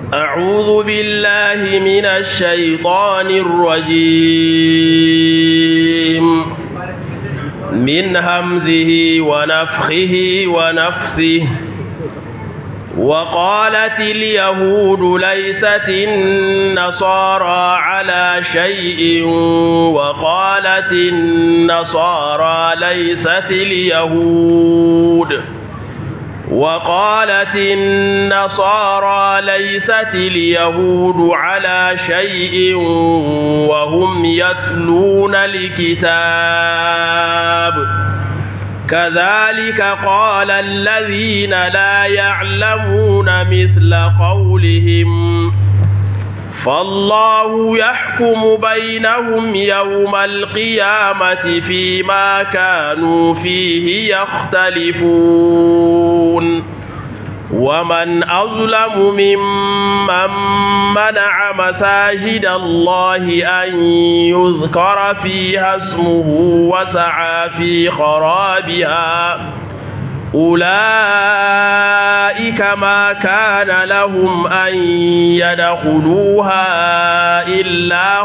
أعوذ بالله من الشيطان الرجيم من همزه ونفخه ونفثه وقالت اليهود ليست النصارى على شيء وقالت النصارى ليست اليهود وقالت النصارى ليست اليهود على شيء وهم يتلون الكتاب كذلك قال الذين لا يعلمون مثل قولهم فالله يحكم بينهم يوم القيامة فيما كانوا فيه يختلفون ومن أظلم ممن منع مساجد الله أن يذكر فيها اسمه وسعى في خرابها أولئك ما كان لهم أن يدخلوها إلا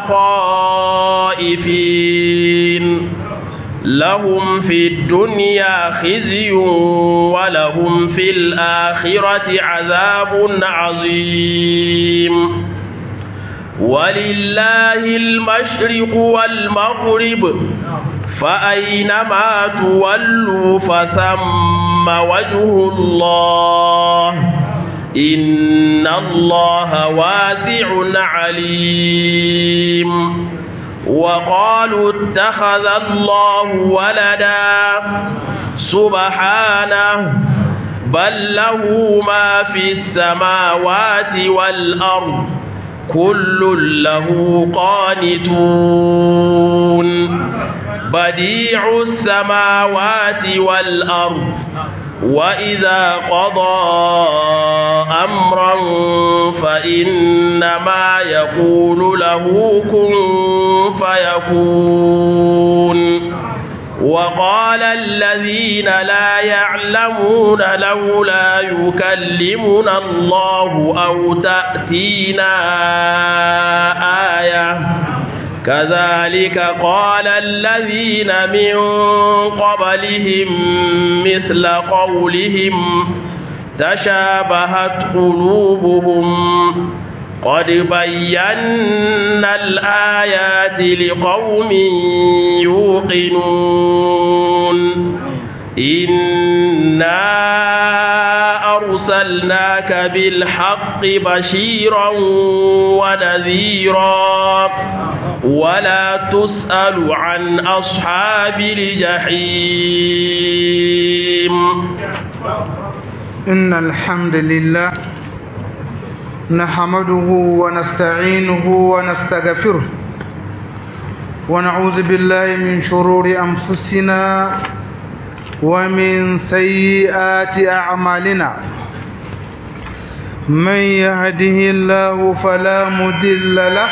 خائفين لهم في الدنيا خزي ولهم في الآخرة عذاب عظيم ولله المشرق والمغرب فأينما تولوا فثم وجه الله إن الله واسع عليم وقالوا اتخذ الله ولدا سبحانه بل له ما في السماوات والأرض كل له قانتون بديع السماوات والأرض وإذا قضى أمرا فإنما يقول له كن فيكون وقال الذين لا يعلمون لولا يكلمنا الله أو تأتينا آية كذلك قال الذين من قبلهم مثل قولهم تشابهت قلوبهم قد بينا الآيات لقوم يوقنون إنا أرسلناك بالحق بشيرا ونذيرا ولا تسأل عن أصحاب الجحيم إن الحمد لله نحمده ونستعينه ونستغفره ونعوذ بالله من شرور أنفسنا ومن سيئات أعمالنا من يهده الله فلا مدل له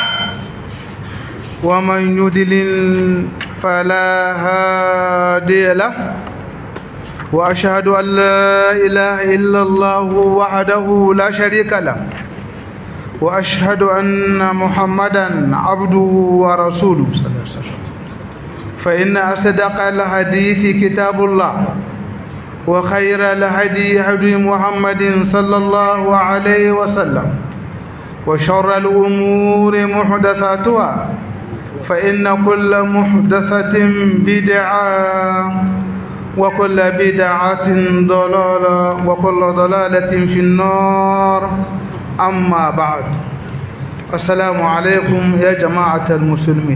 ومن يدلل فلا هادي له وأشهد أن لا إله إلا الله وحده لا شريك له وأشهد أن محمدا عبده ورسوله صلى الله عليه وسلم فإن أصدق الحديث كتاب الله وخير الهدي هدي محمد صلى الله عليه وسلم وشر الأمور محدثاتها فإن كل محدثة بدعة وكل بدعة ضلالة وكل ضلالة في النار أما بعد السلام عليكم يا جماعة المسلمين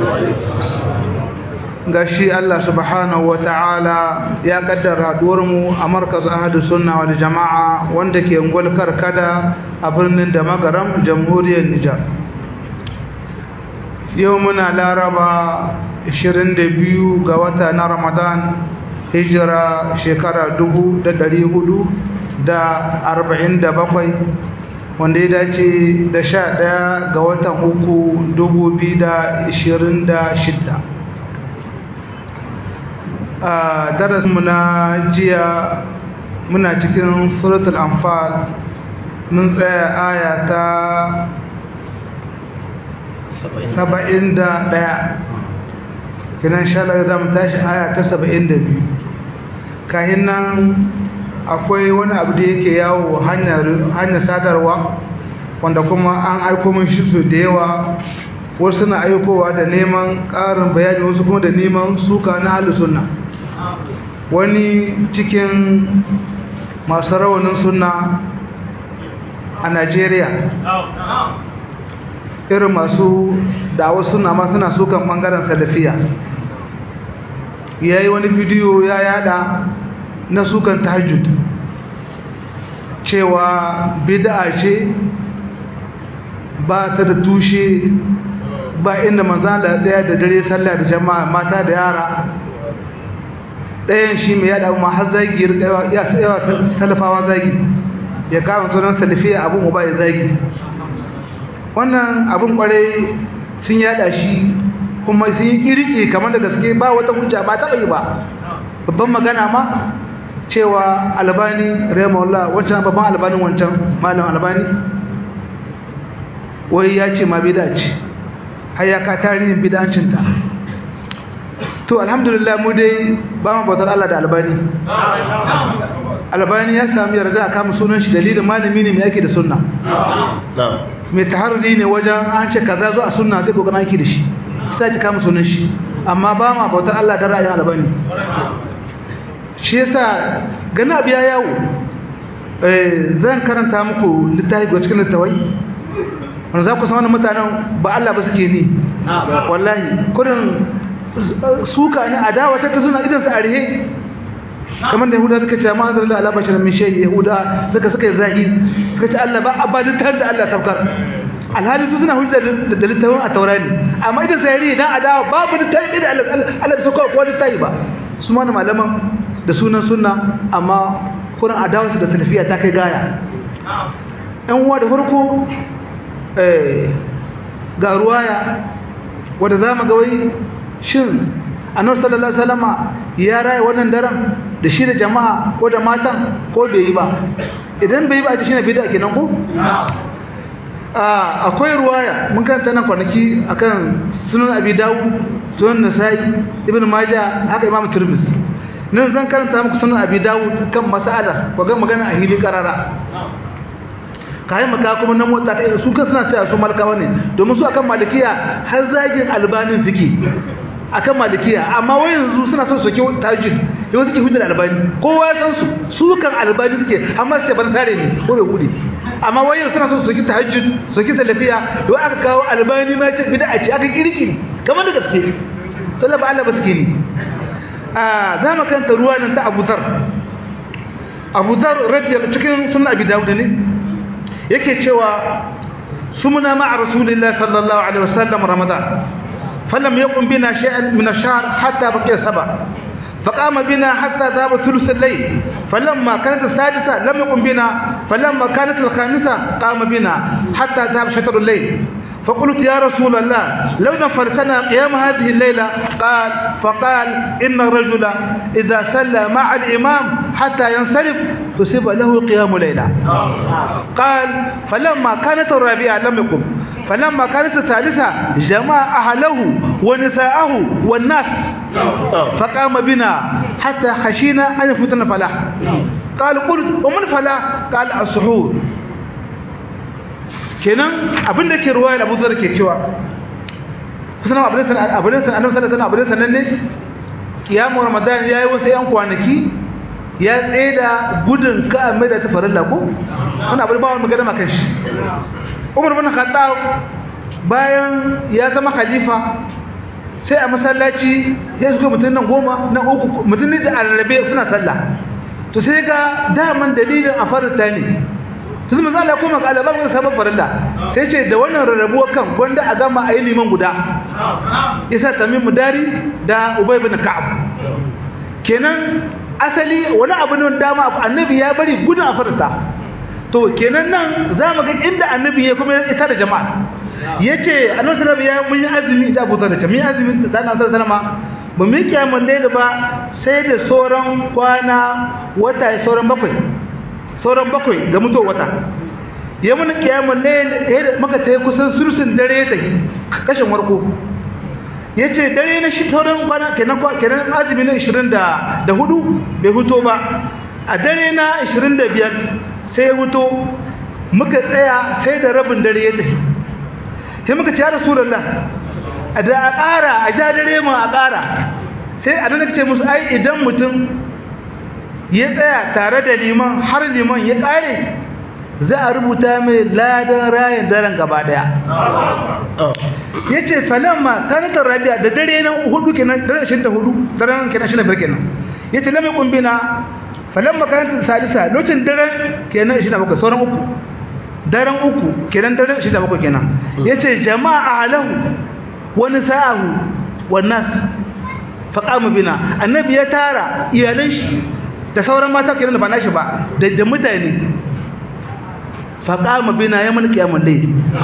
gashi Allah subhanahu wa ta'ala ya kaddara mu a markaz ahadu sunna wal jama'a wanda ke ngol karkada a birnin da magaram jamhuriyar Nijar yau muna laraba 22 ga wata na Ramadan hijira shekara 1447 wanda ya dace da 11 ga watan uku 2026 a darasinmu na jiya muna cikin suratul anfal mun tsaya aya ta saba'in da ɗaya kinan shalar za mu tashi aya ta saba'in da biyu kayan nan akwai wani abu da yake yawo hanyar sadarwa wanda kuma an aiko min shi su da yawa wasu suna aikowa da neman ƙarin bayani wasu kuma da neman suka na halin sunna wani cikin masu rawanin sunna a najeriya irin masu dawa suna ma suna sukan ɓangaren salafiya ya yi wani bidiyo ya yada na sukan tahajjud cewa bid'a ce ba ta da tushe ba inda manzala daya da dare sallah da jama'a mata da yara ɗayan shi mai yada ma har zagi ya yawa salafawa zagi ya kama sunan salafiya abin uba ya zagi wannan abin kwarai sun yada shi kuma sun yi kirki kamar da gaske ba wata hujja ba taɓa yi ba babban magana ma cewa albani rahimahullah wancan babban albanin wancan malam albani wai ya ce ma bida ce har ya ka tarihin bid'ancin ta to alhamdulillah mu dai ba mu bautar Allah da albani albani ya sami yarda a kama sunan shi dalilin malami ne mai ake da sunna mai taharri ne wajen an ce kaza zo a sunna zai kokarin aiki da shi sai ki kama sunan shi amma ba ma bautar Allah da ra'ayin albani shi yasa gani abu ya yawo zan karanta muku littafi ga cikin littawai wanda za ku san wani mutanen ba Allah ba suke ni wallahi kudin suka ne adawa ta ta suna idan su arihe kamar da yahuda suka ce ma anzar Allah bashar min shay yahuda suka suka yi zahi suka ce Allah ba abadin tar da Allah saukar alhali su suna hujja da littafin a taurani amma idan sai rihe dan adawa babu littafi da Allah Allah bai sauka ko littafi ba su ma malaman da sunan sunna amma kuran adawarsu da salafiya ta kai gaya ɗan uwa da farko ga ruwaya wadda za mu ga wai shin annabi sallallahu alaihi wasallama ya raya wannan daren da shi da jama'a ko da matan ko bai yi ba idan bai yi ba a shi ne bid'a kenan ko akwai ruwaya mun karanta nan kwanaki akan sunan abi dawud sunan nasa'i ibn majah haka imam tirmidhi nan zan karanta muku sunan abi dawud kan mas'ala ko ga magana a hili karara kai maka kuma na motsa ta su kan suna cewa su malkawa ne domin su akan malikiya har zagin albanin suke akan malikiya amma wai yanzu suna son soke tajid yau suke hujjar albani kowa ya san su su kan albani suke amma su ce ban tare ne ko bai gude amma wai yanzu suna son soke tahajjud soke salafiya yau aka kawo albani ma ce bid'a ce aka kirki kamar da gaske sallaba Allah ba suke ni a za mu kanta ruwa nan ta Abu Dhar Abu Dhar radiyallahu cikin sunan Abi Dawud ne yake cewa sumna ma'a rasulillahi sallallahu alaihi wasallam ramadan falam yakun bina shay'an min ash-shahr hatta baqiya sab'a فقام بنا حتى ذهب ثلث الليل فلما كانت السادسة لم يقم بنا فلما كانت الخامسة قام بنا حتى ذهب شطر الليل فقلت يا رسول الله لو نفرتنا قيام هذه الليلة قال فقال إن الرجل إذا سلى مع الإمام حتى ينصرف تصيب له قيام ليلة قال فلما كانت الرابعة لم يقم فلما كانت الثالثة جمع أهله ونساءه والناس فقام بنا حتى خشينا أن يفوتنا فلاح قال قلت ومن فلاح قال السحور kenan abin da ke ruwaya Abu Dharr ke cewa kusan abin da abin da Annabi sallallahu alaihi wasallam abin da ne kiyamu Ramadan yayi wasu yan kwanaki ya tseda gudun ka mai da ta farilla ko wannan abin ba wani magana makan shi Umar bin Khattab bayan ya zama khalifa sai a masallaci sai suka mutun nan goma nan uku mutun ne a rarrabe suna sallah to sai ga daman dalilin a farita ne tun manzo Allah kuma ga alaba mun sabon farilla sai ce da wannan rarrabuwa kan gwanda a gama ayi liman guda yasa tamim mudari da ubay ibn ka'ab kenan asali wani abu ne dama annabi ya bari gudun a farita to kenan nan zamu ga inda annabi ya kuma ita da jama'a yace annabi sallallahu ya mun yi azumi da Abu Dharr mun yi azumi da Annabi sallallahu alaihi ba mu kiyamun laili ba sai da sauran kwana wata sauran bakwai sauran bakwai ga mutuwar wata ya mun kiyamun ne maka ta kusan sursun dare ta kashin warko yace dare na shi tauran kwana kenan kenan azumi na 20 da da hudu bai huto ba a dare na 25 sai ya huto muka tsaya sai da rabin dare ya tafi sai muka ce ya rasulullah da a ƙara a ja dare mu a ƙara sai a nan ce musu ai idan mutum ya tsaya tare da liman har liman ya ƙare za a rubuta mai ladan rayin daren gaba daya ya ce falamma kanatar rabia da dare na hudu kenan dare ashirin da hudu daren kenan ashirin da biyar kenan ya ce lamai kumbina falamma kanatar salisa lokacin daren kenan ashirin da bakwai sauran uku daren uku kenan daren ashirin da bakwai kenan ya ce jama'a alahu wani sa'ahu wannan faƙamu bina annabi ya tara iyalan shi da sauran mata kenan da ba nashi ba da mutane faƙama bina ya mana kiyamun dai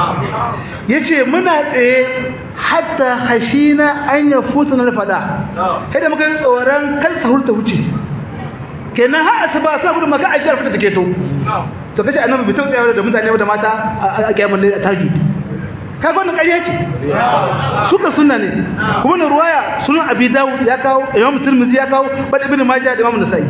ya ce muna tsaye hatta hashina an ya futa na faɗa kada muka yi tsoron kar sahur ta wuce kenan har asuba suna gudun maka ajiyar fita take to to kace annabi bai tausaya da mutane da mata a kiyamun dai a tajud ka ga wannan ƙarya ce suka sunna ne kuma na ruwaya sunan abi dawud ya kawo imam tirmidhi ya kawo bal ibn majah da imam nasai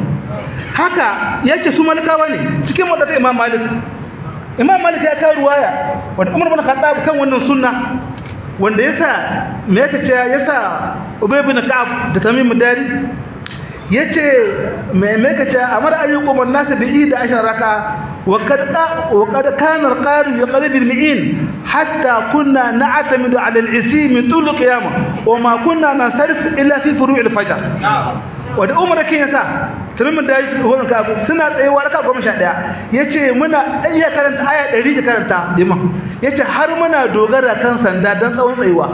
haka yace su malikawa ne cikin wadata imam malik imam malik ya kawo ruwaya wanda umar bin khattab kan wannan sunna wanda yasa me yake cewa yasa ubay bin ka'ab da tamim dari yace me me yake cewa amar ayyukum wan nas bi da ashar raka wa kad wa kad kana al-qari yaqrib al-mi'in hatta kunna na'tamidu 'ala al-isi min tul qiyamah wa ma kunna nansarif illa fi furu' al-fajr wanda umar kin yasa tamimin da yake horon ka suna tsayewa raka goma sha ɗaya ya ce muna iya karanta aya ɗari da karanta liman ya ce har muna dogara kan sanda don tsawon tsayuwa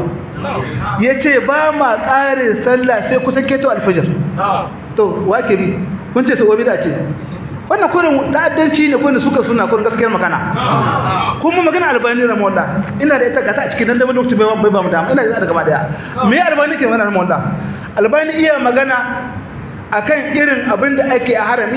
ya ce ba ma ƙare sallah sai kusan keto alfajir to wake bi kun ce sauwa bida ce wannan kurin ta'addanci ne kurin suka suna kurin gaskiyar magana kuma magana albani ramonda ina da ita gata a cikin dandamar lokaci bai ba mu dama ina da ita gaba daya me albani ke magana ramonda albani iya magana akan irin abin da ake a harami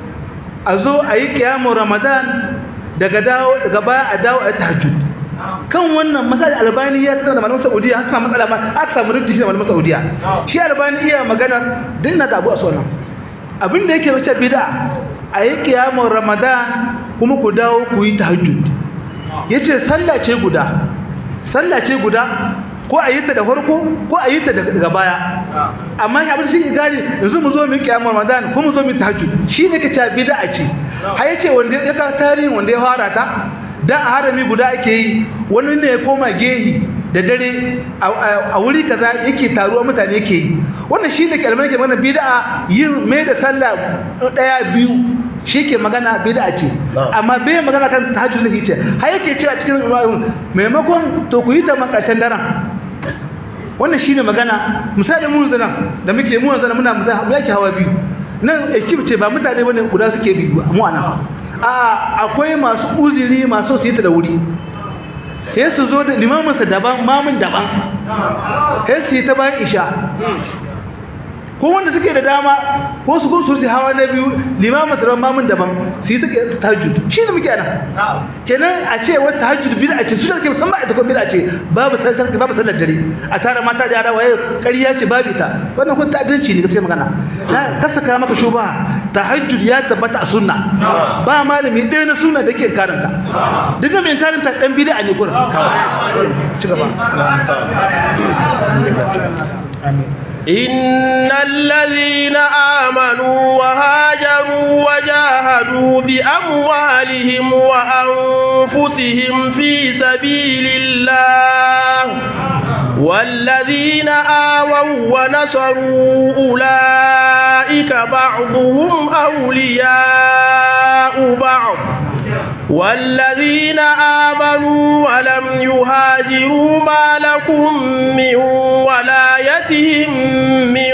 a zo a yi kiyamun ramadan daga dawo daga baya a dawo a tahajjud kan wannan masal albani ya tsara da malaman saudiya haka matsala ma aka samu rubuci shi da malaman saudiya shi albani iya magana dinna da abu a sonan abin da yake wace bid'a a yi kiyamun ramadan kuma ku dawo ku yi tahajjud yace sallah ce guda sallah ce guda ko a yi ta da farko ko a yi ta daga baya amma ya abin shi gani yanzu mu zo mu kiyamar ramadan ko mu zo mu tahajjud shi ne kace bid'a ce har yace wanda ya ka tarihin wanda ya fara ta dan a harami guda ake yi wani ne ya koma gehi da dare a wuri kaza yake taruwa mutane yake yi wannan shi ne kalmar ke mana bid'a yin mai da sallah daya biyu shi ke magana bid'a ce amma bai magana kan tahajjud ne ce har yake cewa cikin maimakon to ku yi ta makashin daren wannan shine magana misali mun zana da muke mun zana muna mu yake hawa biyu nan ekip ce ba mutane bane guda suke bi mu ana a akwai masu uzuri masu su yi ta da wuri sai su zo da limamin sa daban mamun daban sai su yi ta bayan isha ko wanda suke da dama ko su ko su hawa na biyu limamin sa daban mamun daban su yi ta tahajjud shi ne muke ana kenan a ce wata tahajjud bid'a ce su take musamman ita ko bid'a ce babu sallar babu sallar dare a tare mata da yara waye ƙarya ce babu ita wannan kun ta'addanci ne gaskiya magana na kasaka maka shuba tahajjud ya tabbata a sunna ba malami ɗaya na sunna da ke karanta duk da mai karanta dan bid'a ne gurin ci gaba إن الذين آمنوا وهاجروا وجاهدوا بأموالهم وأنفسهم في سبيل الله والذين آووا ونصروا أولئك بعضهم أولياء بعض والذين آمنوا ولم يهاجروا ما لكم من ولايتهم من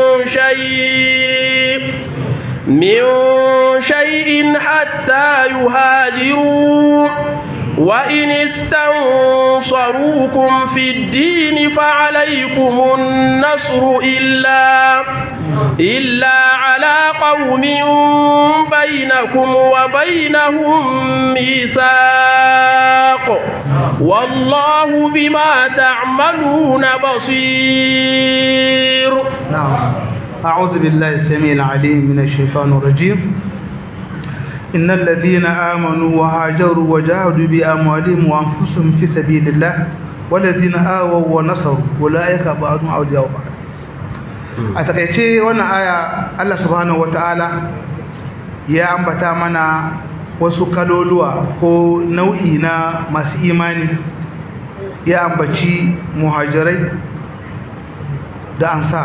شيء من شيء حتى يهاجروا وإن استنصروكم في الدين فعليكم النصر إلا إلا على قوم بينكم وبينهم ميثاق بالحق والله بما تعملون بصير نعم أعوذ بالله السميع العليم من الشيطان الرجيم إن الذين آمنوا وهاجروا وجاهدوا بأموالهم وأنفسهم في سبيل الله والذين آووا ونصروا أولئك بعضهم أولياء بعض a takaice wannan aya Allah subhanahu wataala ya ambata mana wasu kaloluwa ko nau'i na masu imani ya ambaci muhajirai da ansa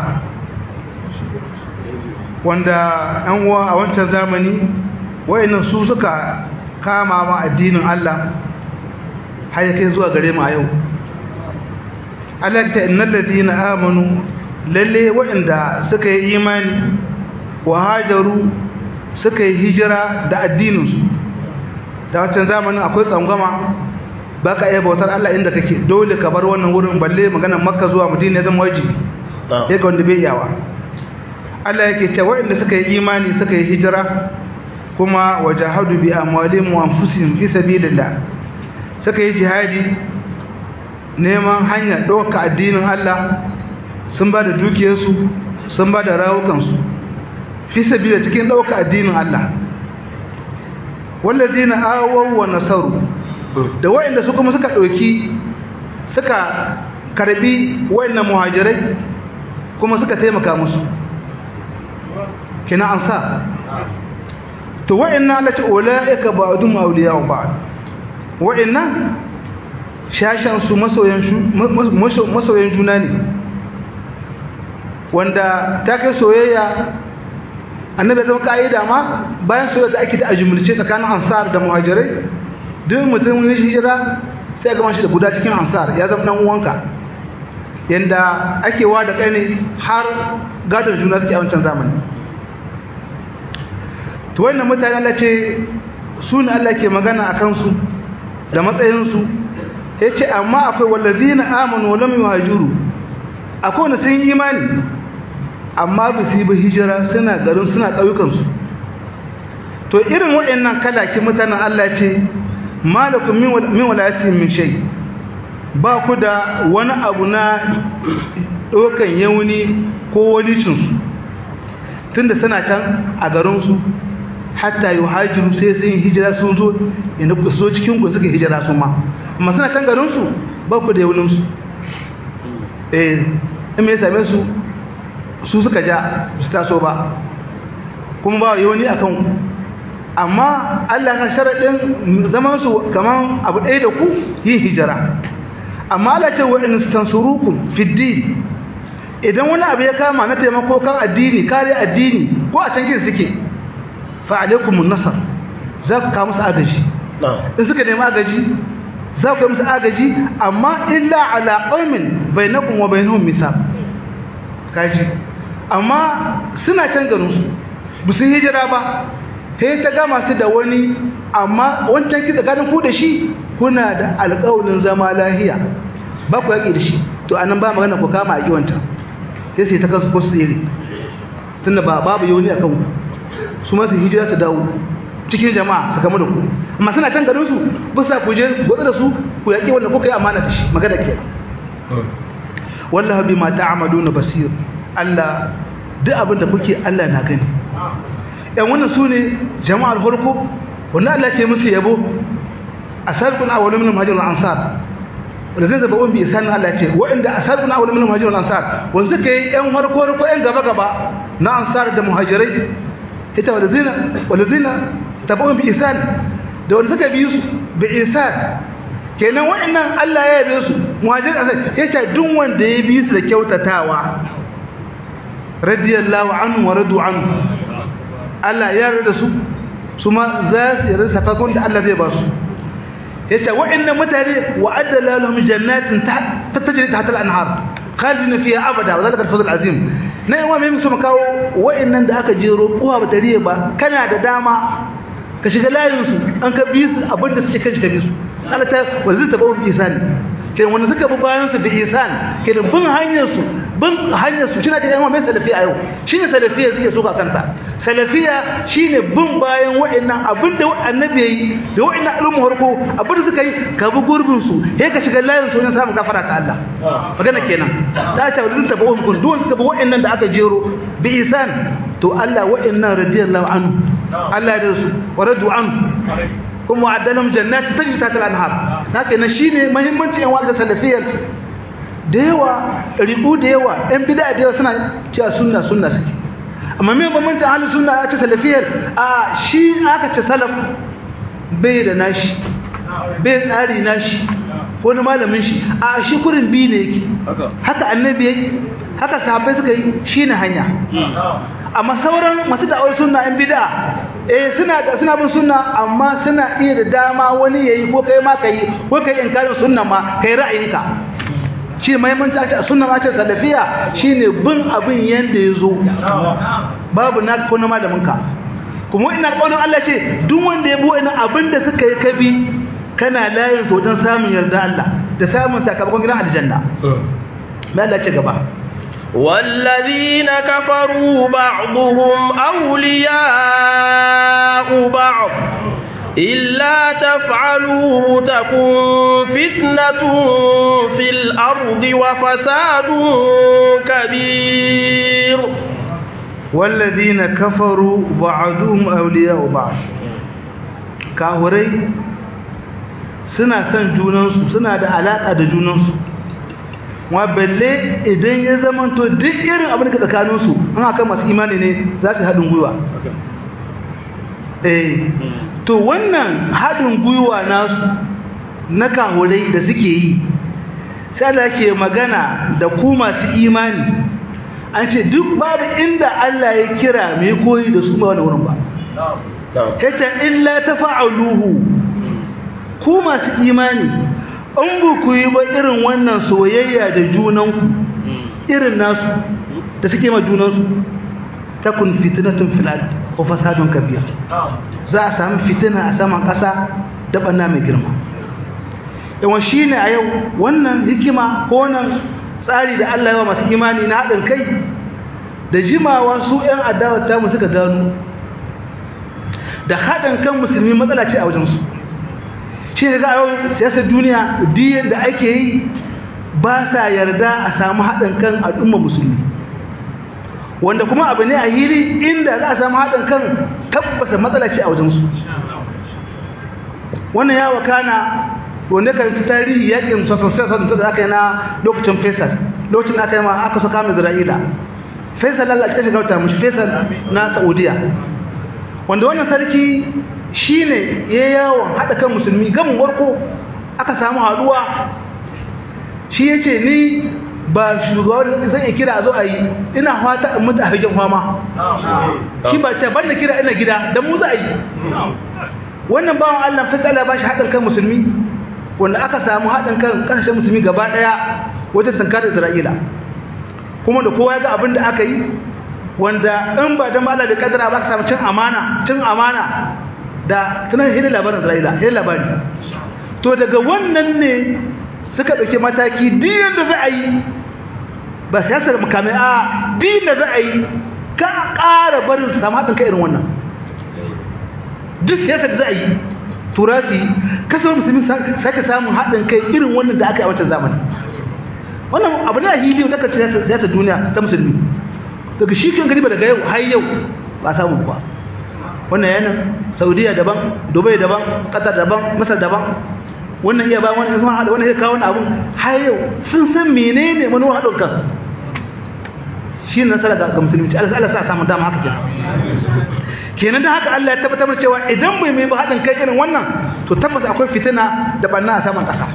wanda yan uwa a wancan zamani wayannan su suka kama ma addinin Allah har kai zuwa gare mu a yau Allah ta innal ladina amanu lalle waɗanda suka yi imani wa hajaru suka yi hijira da addininsu da wancan zamanin akwai tsangwama ba ka iya bautar Allah inda kake dole ka bar wannan wurin balle maganar makka zuwa madina ya zama wajibi ya ga wanda bai yawa Allah yake ta waɗanda suka yi imani suka yi hijira kuma wa jahadu bi amwalihim wa anfusihim fi sabilillah suka yi jihadi neman hanya ɗauka addinin Allah sun ba da dukiyarsu sun ba da rawukansu fi sabila cikin ɗauka addinin Allah walladina awaw wa nasaru da wayanda su kuma suka ɗauki suka karbi wayannan muhajirai kuma suka taimaka musu kina ansa to wayannan Allah ta ulaika ba'dum awliya ba'd wayannan shashan su masoyan masoyan juna ne wanda ta kai soyayya annabi ya zama ka'ida ma bayan soyayya da ake da ajumulce tsakanin ansar da muhajirai duk mutum ya hijira sai ga shi da guda cikin ansar ya zama dan uwanka yanda ake wa da kai ne har gadon juna suke a wancan zamani to wannan mutane Allah ce su ne Allah ke magana a kansu da matsayinsu ya ce amma akwai wallazina amanu wa lam yuhajiru akwai wanda sun yi imani amma ba su yi ba hijira suna garin suna ƙauyukansu to irin waɗannan kalaki mutanen Allah ce malakum min walayati min shay ba ku da wani abu na ɗaukan yauni ko walicinsu tunda suna can a garinsu hatta yi hajjiru sai sun yi hijira sun zo inda ku zo cikin ku suka hijira su ma amma suna can garinsu ba ku da yauninsu eh in mai same su su suka ja su taso ba kuma ba yawani a kanku amma Allah kan sharaɗin zaman su kaman abu ɗaya da ku yin hijira amma Allah ce wa in tansurukum fi din idan wani abu ya kama na taimako kan addini kare addini ko a can kin suke fa alaikum nasar za ku kawo musu agaji in suka nemi agaji za ku yi musu agaji amma illa ala qaumin bainakum wa bainahum mithaq kaji amma suna can garin su ba su hijira ba sai ta gama su da wani amma wancan ki tsakanin ku da shi kuna da alƙawarin zama lahiya ba ku yaƙi da shi to anan ba magana ku kama a wancan sai sai ta kansu ko su tsere tunda ba babu yoni a kanku su masu hijira ta dawo cikin jama'a su kama da ku amma suna can garin su ba sa ku je gwatsa da su ku yaƙi wanda kuka yi amana da shi magana ke wallahi bima ta'maluna basir Allah duk abin da kuke Allah na gani yan wannan su ne jama'ar farko wanda Allah ke musu yabo asarqun awwalu min muhajirin ansar wanda zai zaba umbi isan Allah ce wa'inda asarqun awwalu min muhajirin ansar wanda suka yi yan farko farko yan gaba gaba na ansar da muhajirai ita wanda zina wanda zina tabu bi isan da wanda suka bi su bi isan kenan wa'annan Allah ya yabe su muhajirin ansar yace duk wanda ya bi su da kyautatawa radiyallahu anhu wa radu anhu Allah ya yarda su su ma za su yarda sakakon da Allah zai ba su yace wa'annan mutane wa adala lahum jannatin tajri tahta al-anhar khalidina fiha abada wa zalika al-fawz al-azim na yawa mai musu makawo wa'annan da aka jero uwa ba tariye ba kana da dama ka shiga layin su an ka bi su abinda su shiga ka bi su Allah ta wazin ta bawo bi ihsan kenan wanda suka bi bayan su bi ihsan kenan bin hanyar su bin hanyar su shine cikin mai salafiya yau shine salafiya suke suka kanta salafiya shine bin bayan wa'annan abinda annabi yayi da wa'annan al'umma harko abinda suka yi ka bi gurbin su sai ka shiga layin su wajen samun gafara ta Allah magana kenan ta ce wadin ta bawon kun duwan suka bi wa'annan da aka jero bi isan to Allah wa'annan radiyallahu anhu Allah ya su wa radu anhu kuma wa'adalam jannati tajri tahta al-anhar haka ne shine muhimmanci yan wa'ada salafiyar da yawa ribu da yawa yan bid'a da yawa suna cewa sunna sunna suke amma me bambancin ahlus sunna ya ce salafiyar a shi aka ce salaf bai da nashi bai tsari nashi wani malamin shi a shi kurin bi ne yake haka annabi yake haka sahabbai suka yi shine hanya amma sauran masu da'awar sunna yan bid'a eh suna da suna bin sunna amma suna iya da dama wani yayi ko kai ma kai ko kai inkarin sunna ma kai ra'ayinka shi muhimmanci a ce sunna ma ce salafiya shine bin abin yanda yazo babu na ko na malamin ka kuma ina kaunin Allah ce duk wanda ya bi wannan abin da suka yi kabi kana layin su wajen samun yarda Allah da samun sakamakon gidan aljanna mai Allah ce gaba والذين كفروا بعضهم أولياء بعض إلا تفعلوه تكن فتنة في الأرض وفساد كبير والذين كفروا بعضهم أولياء بعض كاهوري suna son junansu suna da alaƙa da junansu wa balle idan ya zamanto duk irin abin da tsakaninsu an haka masu imani ne za su haɗin gwiwa eh to wannan haɗin gwiwa nasu na kahurai da suke yi sai Allah ke magana da ku masu imani an ce duk babu inda Allah ya kira mai koyi da su ba wani wurin ba kace illa tafa'aluhu ku masu imani in ba ku yi ba irin wannan soyayya da junanku irin nasu da suke ma junansu takun fitnatun fil ard wa fasadun kabir za a samu fitina a saman ƙasa da banna mai girma yawan shine a yau wannan hikima ko wannan tsari da Allah ya wa masu imani na haɗin kai da jimawa su 'yan adawa ta mu suka gano da haɗin kan musulmi matsala ce a wajensu shi daga yau siyasar duniya diyan da ake yi ba sa yarda a samu haɗin kan al'umma musulmi wanda kuma abu ne a hili inda za a samu haɗin kan tabbasa matsala ce a wajensu wannan ya wakana wanda kan ci tarihi yakin sosai da aka yi na lokacin faisal lokacin aka yi ma aka soka mai isra'ila faisal allah ake shiga wata mashi faisal na saudiya wanda wannan sarki shi ne ya yawon haɗa kan musulmi gamin warko aka samu haɗuwa shi ya ce ni ba shugaban zan iya kira a zo a yi ina fata in mutu a hajjan fama shi ba ce ban da kira ina gida don mu za a yi wannan bawan allah fasala ba shi haɗin kan musulmi wanda aka samu haɗin kan ƙasashen musulmi gaba ɗaya wajen tankar isra'ila kuma da kowa ya ga abin da aka yi wanda in ba don Allah bai kadara ba ka samu cin amana cin amana da tunan hidin labarin Isra'ila hidin labari to daga wannan ne suka ɗauki mataki diyan da za a yi ba siyasar makamai a diyan da za a yi ka ƙara barin su samu haɗin kai irin wannan duk siyasar da za a yi turasi kasar musulmi sake samun haɗin kai irin wannan da aka yi a wancan zamani wannan abu ne a hili da ka siyasar duniya ta musulmi daga shi kan gariba daga yau har yau ba samu ba wannan yana saudiya daban dubai daban qatar daban masar daban wannan iya bayan wannan sun hada wannan ya kawo abun har yau sun san menene manuwa hadin kan shi ne nasara ga musulunci Allah Allah sa samu dama haka kenan kenan dan haka Allah ya tabbatar cewa idan bai mai ba hadin kai irin wannan to tabbas akwai fitina da banna a saman kasa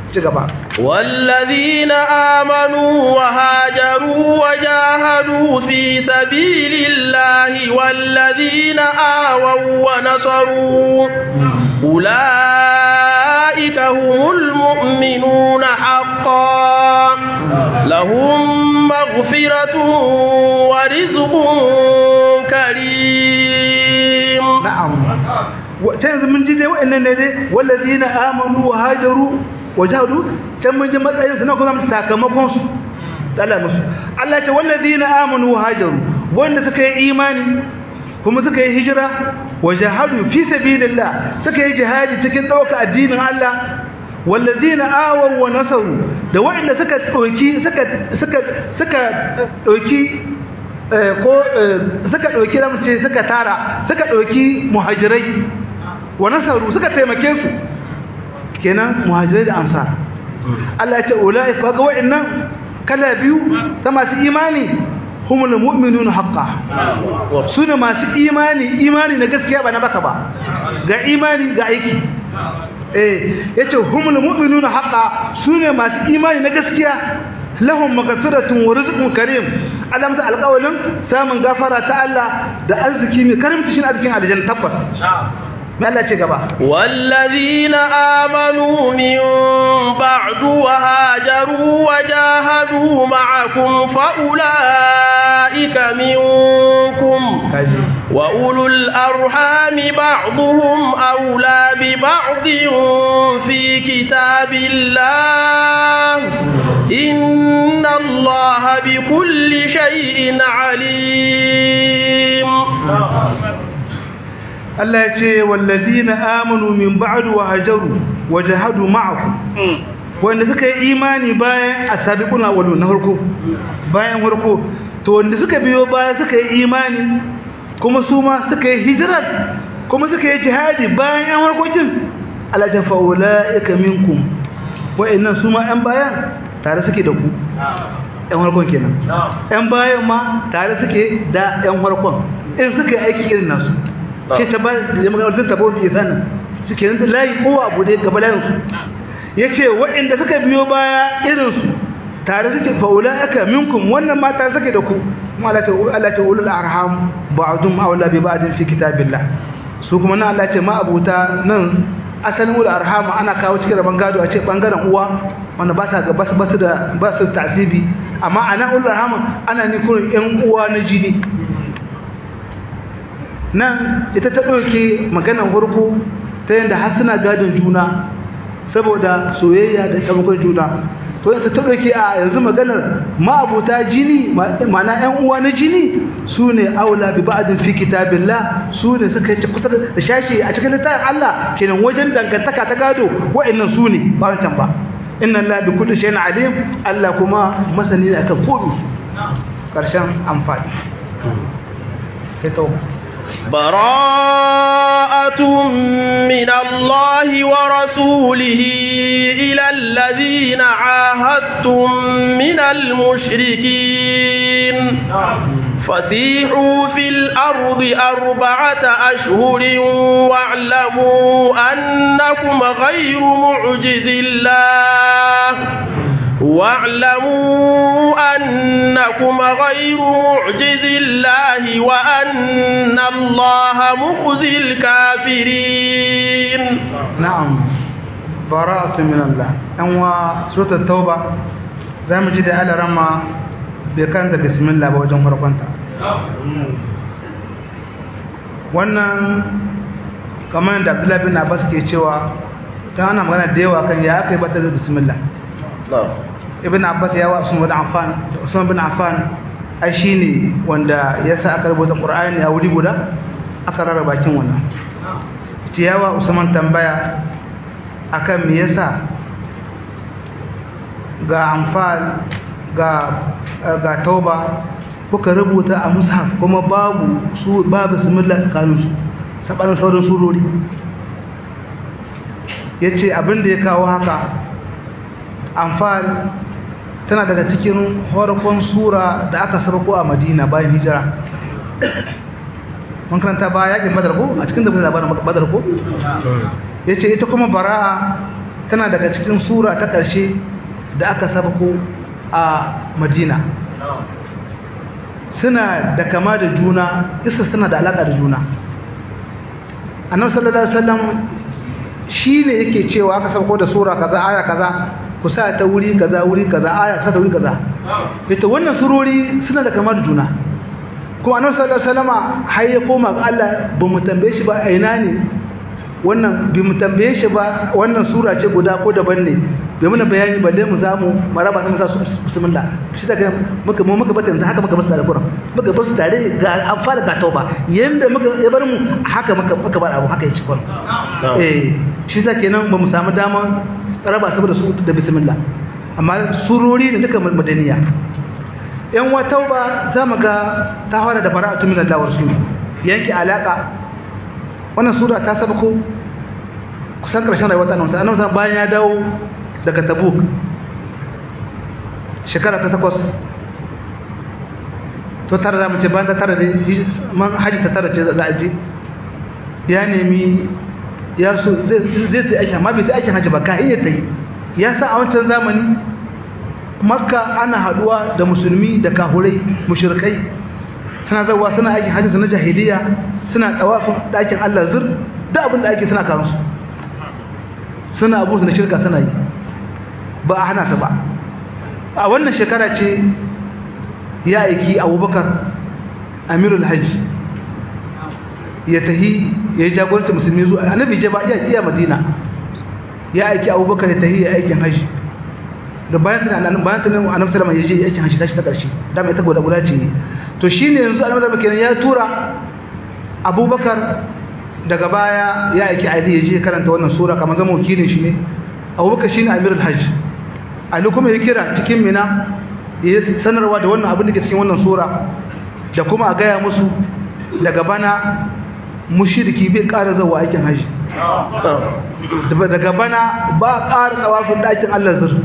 والذين آمنوا وهاجروا وجاهدوا في سبيل الله والذين آووا ونصروا أولئك هم المؤمنون حقا لهم مغفرة ورزق كريم نعم وتنزل من جدي وإن والذين آمنوا وهاجروا wajahadu can mun ji matsayin su na kuma sakamakon su Allah musu Allah ce wallazina amanu hajaru wanda suka yi imani kuma suka yi hijira wajahadu fi sabilillah suka yi jihadi cikin dauka addinin Allah wallazina awaw wa nasaru da wanda suka dauki suka suka suka dauki ko suka dauki da ce suka tara suka dauki muhajirai wa nasaru suka taimake su kenan muhajirai da ansar Allah ya ce ulai kaga wa'annan kala biyu ta masu imani humul mu'minun haqqan sune masu imani imani na gaskiya ba na baka ba ga imani ga aiki eh yace humul mu'minun haqqan sune masu imani na gaskiya lahum maghfiratun wa rizqun karim alamta alqawlin samun gafara ta Allah da arziki mai karimci shin arzikin aljanna tabbas ما لا تجبا والذين آمنوا من بعد وهاجروا وجاهدوا معكم فأولئك منكم وأولو الأرحام بعضهم أولى ببعض في كتاب الله إن الله بكل شيء عليم Allah ya ce wallazina amanu min ba'du wa hajaru wa jahadu ma'akum wanda suka yi imani bayan asabiquna awwalun na farko bayan farko to wanda suka biyo baya suka yi imani kuma su ma suka yi hijrat kuma suka yi jihadi bayan yan harkokin Allah ta fa ulaika minkum wa'annan su ma yan bayan tare suke da ku yan harkon kenan yan bayan ma tare suke da yan harkon in suka yi aiki irin nasu ce ta ba da magana sun tabo bi sanin suke nan layi ko abu da gaba layin su yace waɗanda suka biyo baya irin su tare suke faula aka minkum wannan mata suke da ku kuma Allah ta Allah ta ulul arham ba'dum awla bi ba'din fi kitabillah su kuma nan Allah ce ma abuta nan asalin ulul arham ana kawo cikin rabon gado a ce bangaren uwa wanda ba sa ga ba su da ba su tasibi amma ana ulul arham ana ne kurin yan uwa na jini nan ita ta ɗauke maganar farko ta yadda har suna gadon juna saboda soyayya da taimakon juna to ita ta ɗauke a yanzu maganar ma'abuta jini ma'ana ‘yan uwa na jini su ne aula bi ba'adin fi kitabillah su ne suka yi kusa da shashi a cikin littafin Allah kenan wajen dangantaka ta gado wa'annan su ne ba wancan ba inna Allah bi kulli shay'in alim Allah kuma masani ne akan komai karshen amfani sai tauba براءة من الله ورسوله إلى الذين عاهدتم من المشركين فسيحوا في الأرض أربعة أشهر واعلموا أنكم غير معجز الله واعلموا أنكم غير معجز الله وأن الله مخزي الكافرين نعم براءة من الله أنوا سورة التوبة زي ما جدي على رمى بكانت بسم الله بوجه فرقنتا wannan kamar da Abdullahi bin Abbas ke cewa ta ana magana da yawa kan ya aka yi bata da bismillah ibn abbas ya wa usman bin affan usman bin affan ai shine wanda ya sa aka rubuta qur'ani a wuri guda aka rara bakin wannan ciyawa usman tambaya akan me yasa ga amfal ga ga tauba kuka rubuta a mushaf kuma babu su babu bismillah tsakanin su sabanin sauran surori yace abin da ya kawo haka amfal tana daga cikin horkon sura da aka sarko a madina bayan hijira mun karanta ba yakin badar ko a cikin da labarin badar ko ya ce ita kuma bara'a tana daga cikin sura ta ƙarshe da aka sarko a madina suna da kama da juna isa suna da alaƙa da juna annabi sallallahu alaihi wasallam shine yake cewa aka sarko da sura kaza aya kaza ku sa ta wuri kaza wuri kaza aya sa ta wuri kaza ita wannan surori suna da kama da juna kuma annabi sallallahu alaihi wasallama har ya koma ga Allah ba mu tambaye shi ba a ina ne wannan bi mu tambaye shi ba wannan sura ce guda ko daban ne bai muna bayani balle mu zamu maraba sai mu sa su bismillah shi daga muka mu muka bata yanzu haka muka bar su tare kuran muka bar su tare ga an fara ga tauba yanda muka ya bar mu haka muka muka bar abu haka ya ci kuran eh shi sa kenan ba mu samu dama raba saboda su da bismillah amma surori ne duka madaniya yan wa tauba za mu ga ta fara da bara'atu min Allah wa rasuli yanke alaka wannan sura ta sabako kusan karshen rayuwar ta annabi annabi bayan ya dawo daga tabuk shekara ta takwas to tara da mace bayan ta tara da man haji ta tara ce za a je ya nemi ya so zai ta aiki amma bai ta aikin haji ba ka iya ta yi ya sa a wancan zamani makka ana haduwa da musulmi da kahurai mushrikai suna zawa suna aikin haji na jahiliya suna tawafin ɗakin Allah zur da abin da ake suna kawo su suna abu su na shirka suna yi ba a hana su ba a wannan shekara ce ya aiki abubakar amirul hajji ya tahi ya yi jagoranci musulmi zuwa annabi je ba iya iya madina ya aiki abubakar ya tahi ya aikin hajji da bayan tana nan bayan tana annabi sallama ya je aikin hajji tashi ta karshe da mai ta goda guda ce ne to shine yanzu annabi sallama kenan ya tura abubakar daga baya ya aiki ali ya je karanta wannan sura kamar zama wakilin shi ne abubakar shine amirul hajj ali kuma ya kira cikin mina ya sanarwa da wannan abin da ke cikin wannan sura da kuma a gaya musu daga bana mushriki bai ƙara zawa aikin hajji daga bana ba ƙara tsawafin ɗakin Allah zur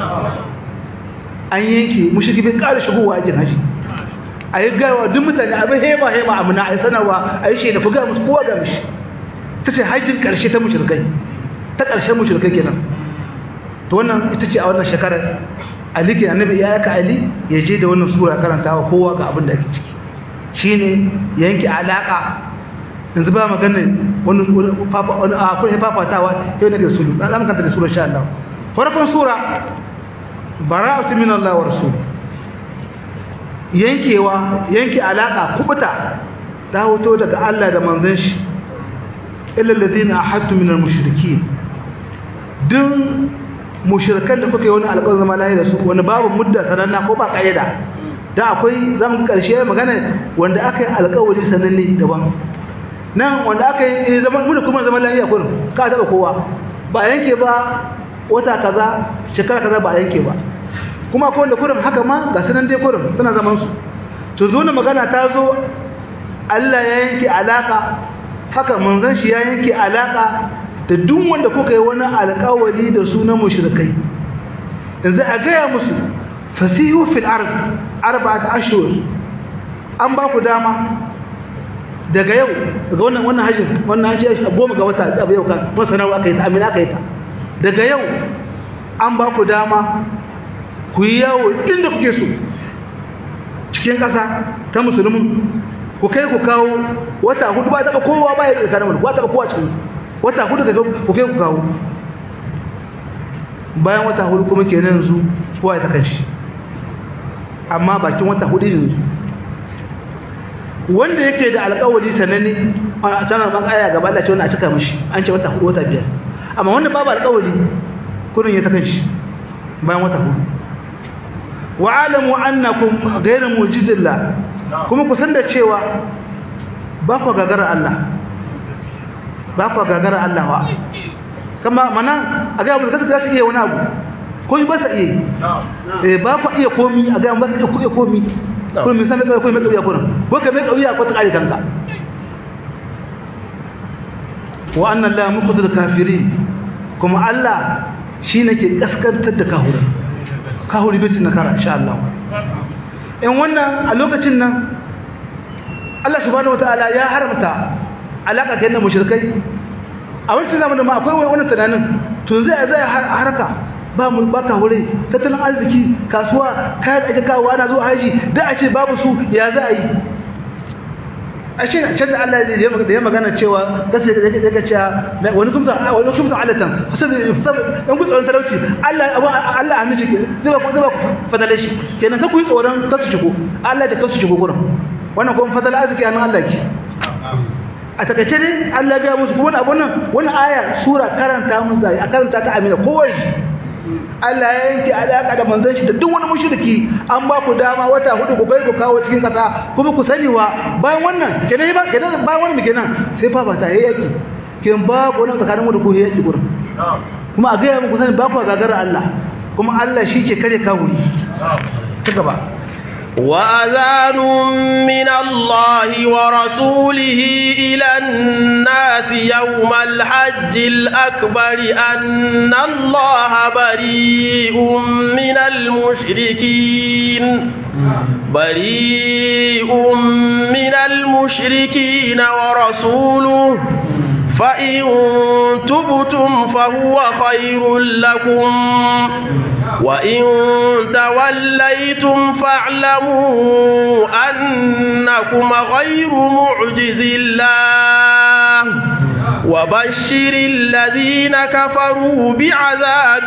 an yanke mushriki bai ƙara shigowa aikin hajji a yi gaiwa duk mutane abin hema hema amina a yi sanarwa a yi shaida ku gaya musu kowa ga mishi ta ce hajjin ƙarshe ta mushrikai ta ƙarshen mushrikai kenan to wannan ita ce a wannan shekarar ali ke annabi ya yaka ali ya je da wannan sura karantawa kowa ga abin da ake ciki shine yanke alaka yanzu ba magana wani wani a kuma fafatawa yau ne da sulu za mu kanta da sura insha Allah farkon sura bara'atu min Allah wa rasul yankewa yanke alaka kubuta ta hoto daga Allah da manzon shi illa alladhina ahadtu min al-mushrikeen dun mushrikan da kuka yi wani alƙawarin zama lahi da su wani babu mudda sananna ko ba ƙayyada da akwai zamu ga ƙarshe magana wanda aka yi alƙawari sananne daban nan wanda aka yi zaman mu da kuma zaman lahiya kullum ka taba kowa ba yanke ba wata kaza shekara kaza ba yanke ba kuma akwai wanda kullum haka ma ga sanan dai kullum suna zaman su to zo magana ta zo Allah ya yanke alaka haka manzon shi ya yanke alaka da duk wanda kuka yi wani alƙawari da sunan mushrikai yanzu a gaya musu fasihu fil ard arba'at ashhur an ba ku dama daga yau daga wannan wannan hajjin wannan hajji a goma ga wata abu yau kan kuma sanarwa aka yi ta amina aka yi ta daga yau an ba ku dama ku yi yawo inda kuke so cikin ƙasa ta musulmin ku kai ku kawo wata hudu ba taɓa kowa ba ya tsakanin wani ba taɓa kowa cikin wata hudu ga ku kai ku kawo bayan wata hudu kuma ke nan yanzu kowa ya ta kanshi amma bakin wata hudu yanzu wanda yake da alƙawari sananne a canar ban aya gaba Allah ce wannan a cika mishi an ce wata hudu wata biyar amma wanda babu alƙawari kurin ya ta kanshi bayan wata hudu wa alamu annakum ghayra mujizillah kuma ku san da cewa ba ku gagara Allah ba ku gagara Allah wa kama mana a ga mu kaza za su iya wani abu ko ba sa iya eh ba ku iya komi a ga ba su iya komi ko mi san mai ko mai kauya kurin ko ka mai kauya ko ta kare kanka wa anna la mukhzil kafirin kuma Allah shine ke kaskantar da kafirai kahuri bai tuna kara insha Allah in wannan a lokacin nan Allah subhanahu wataala ya haramta alaka kai na mushrikai a wancan zamanin ma akwai wannan tunanin to zai zai haraka ba mu ba ka hure tattalin arziki kasuwa kayan ake kawo ana zuwa haji da a ce babu su ya za a yi a shi can da Allah da ya magana cewa kasu da daga cewa wani kumta wani kumta alatan dan ku tsoron talauci Allah Allah hannu shi zai ba ku zai ba ku fadale shi kenan ka ku yi tsoron kasu shigo Allah ya kasu shigo gurin wannan kuma fadala arziki hannun Allah ki a takaice dai Allah ya musu kuma abun nan wani aya sura karanta musu a karanta ta amina kowai Allah ya yanke alaka da manzon shi da duk wani mushriki an ba ku dama wata hudu ku kai ku kawo cikin kasa kuma ku sani wa bayan wannan kenan ba kenan bayan wannan kenan sai fa ba ta yaki kin ba ku nan tsakanin mu da ku yaki gurin kuma a ga muku sani ba ku gagara Allah kuma Allah shi ke kare kawuri ta gaba وأذان من الله ورسوله إلى الناس يوم الحج الأكبر أن الله بريء من المشركين بريء من المشركين ورسوله فإن تبتم فهو خير لكم وإن توليتم فاعلموا أنكم غير معجز الله وبشر الذين كفروا بعذاب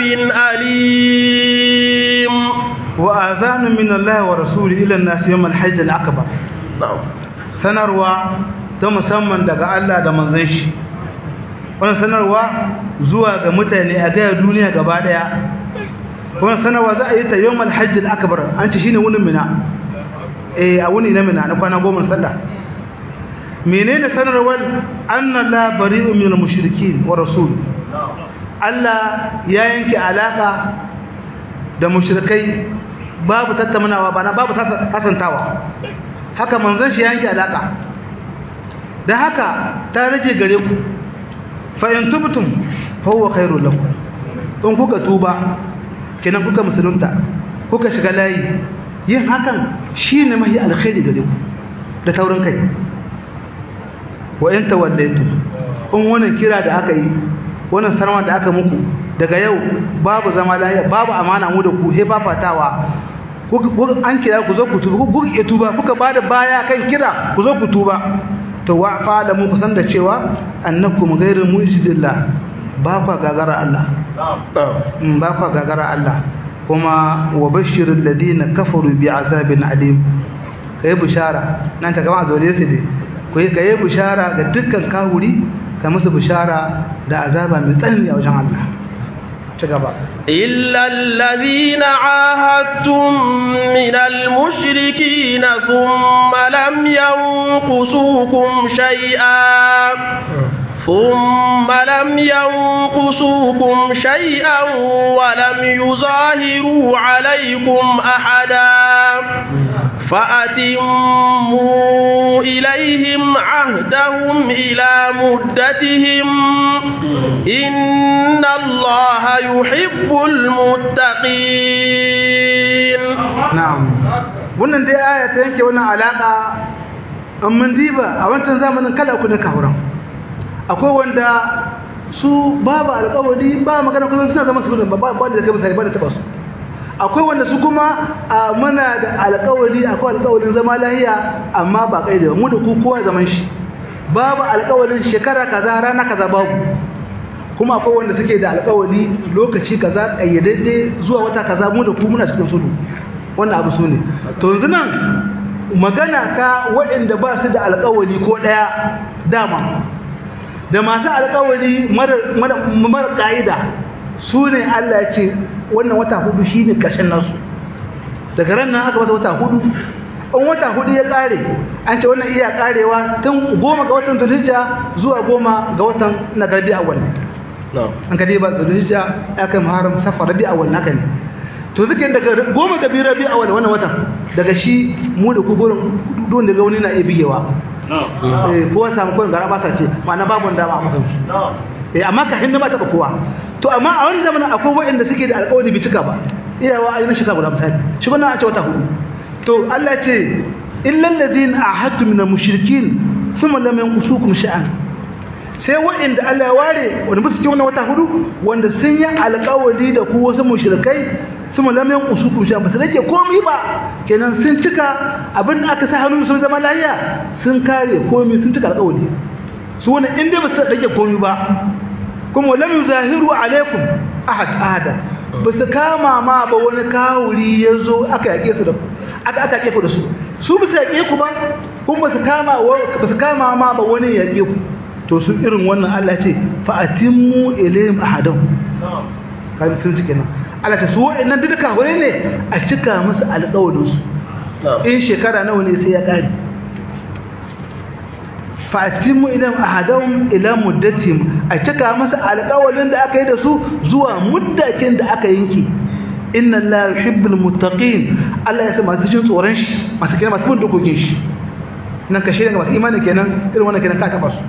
أليم وآذان من الله ورسوله إلى الناس يوم الحج الأكبر sanarwa ta musamman daga Allah da manzon shi wannan sanarwa zuwa ga mutane a gaya duniya gaba daya wannan sanarwa za a yi ta yawmal hajj al-akbar an ce shine wunin mina eh a wuni na mina na kwana goma sallah menene sanarwar anna la bari'u min al-mushrikeen wa rasul Allah ya yanke alaka da mushrikai babu tattaunawa bana babu hasantawa haka manzon shi ya yanke alaka dan haka ta rage gare ku fa in tubtum fa huwa khairul lakum in kuka tuba kenan kuka musulunta kuka shiga layi yin hakan shine mahi alkhairi gare ku da taurin kai wa in tawallaitu in wannan kira da aka yi wannan sarwa da aka muku daga yau babu zama lafiya babu amana mu da ku he fafatawa an kira ku zo ku tuba ku iya tuba kuka bada baya kan kira ku zo ku tuba to wa fa da mu kusan da cewa annakum ghairu mu'jizillah ba fa gagara Allah ba fa gagara Allah kuma wa bashirul ladina kafaru bi azabin alim kai bishara nan ta gama azole su ne kai kai bishara ga dukkan kahuri ka musu bishara da azaba mai tsanani a wajen Allah ci gaba إلا الذين عاهدتم من المشركين ثم لم ينقصوكم شيئا ثم لم ينقصوكم شيئا ولم يظاهروا عليكم أحدا فأتموا إليهم عهدهم إلى مدتهم إن الله يحب المتقين na'am wannan dai aya ta yanke wannan alaka an mun diba a wancan zamanin kala uku ne kahuran akwai wanda su babu alƙawari ba magana kuma suna zama su ba ba da kai misali ba da taba su akwai wanda su kuma a muna da alƙawari akwai alƙawarin zama lahiya amma ba kai da mu da ku kowa zaman shi babu alƙawarin shekara kaza rana kaza babu kuma akwai wanda suke da alƙawari lokaci kaza ƙayyadadde zuwa wata kaza mu da ku muna cikin sulhu wannan abu su ne to yanzu nan magana ta waɗanda ba su da alƙawari ko ɗaya dama da masu alƙawari mara ƙa'ida su ne Allah ya ce wannan wata hudu shi ne ƙarshen nasu daga ran nan aka masa wata hudu in wata hudu ya ƙare an ce wannan iya ƙarewa tun goma ga watan zulhijja zuwa goma ga watan na garbi awwal an ka dai ba zulhijja ya kai muharram safar rabi awwal naka ne to zuke daga goma ga biyu rabi awwal wannan watan daga shi mu da ku gurin don daga wani na iya bigewa eh kowa samu kwan gara ba sa ce ma'ana babu dama a makan eh amma ka hinda ba taɓa kowa to amma a wani zamanin akwai waɗanda suke da alƙawari bi cika ba iyawa a yi na shika guda misali shi wannan an ce wata hudu to Allah ce illal ladina ahadtu min al-mushrikin thumma lam yanqusukum sha'an sai waɗanda Allah ya ware wanda ba su ce wannan wata hudu wanda sun yi alƙawari da ku wasu mushrikai thumma lam yanqusukum sha'an ba su rage komai ba kenan sun cika abin da aka sa hannu sun zama lafiya sun kare komai sun cika alƙawari su wannan inda ba su rage komai ba kuma lam yuzahiru alaikum ahad ahada ba su kama ma ba wani kawuri ya zo aka yaƙe su da aka aka yaƙe ku da su su ba su yaƙe ku ba kuma su kama ba su kama ma ba wani ya ku to su irin wannan Allah ce fa atimmu ilayhim ahadahum kan sun cike nan Allah ta su waɗannan duka hore ne a cika musu alƙawarin su in shekara nawa ne sai ya ƙare fa atimmu ilayhim ahadahum ila muddatihim a cika musu alƙawarin da aka yi da su zuwa muddakin da aka yanke inna Allah yuhibbul muttaqin Allah ya sa masu jin tsoron shi masu kenan masu bin dokokin shi nan ka shirya masu imani kenan irin wannan kenan ka taba su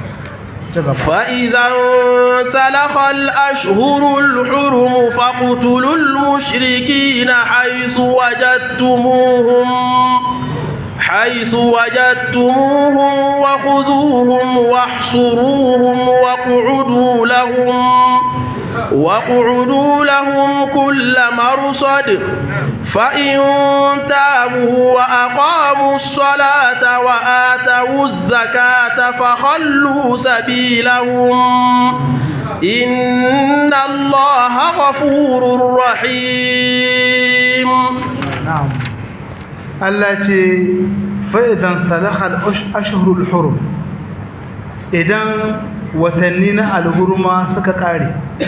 فإذا انسلخ الأشهر الحرم فاقتلوا المشركين حيث وجدتموهم حيث وجدتموهم وخذوهم واحصروهم واقعدوا لهم واقعدوا لهم كل مرصد فإن تابوا وأقاموا الصلاة وآتوا الزكاة فخلوا سبيلهم إن الله غفور رحيم نعم التي فإذا انسلخ الأشهر الحرم إذا وتنين الهرم سككاري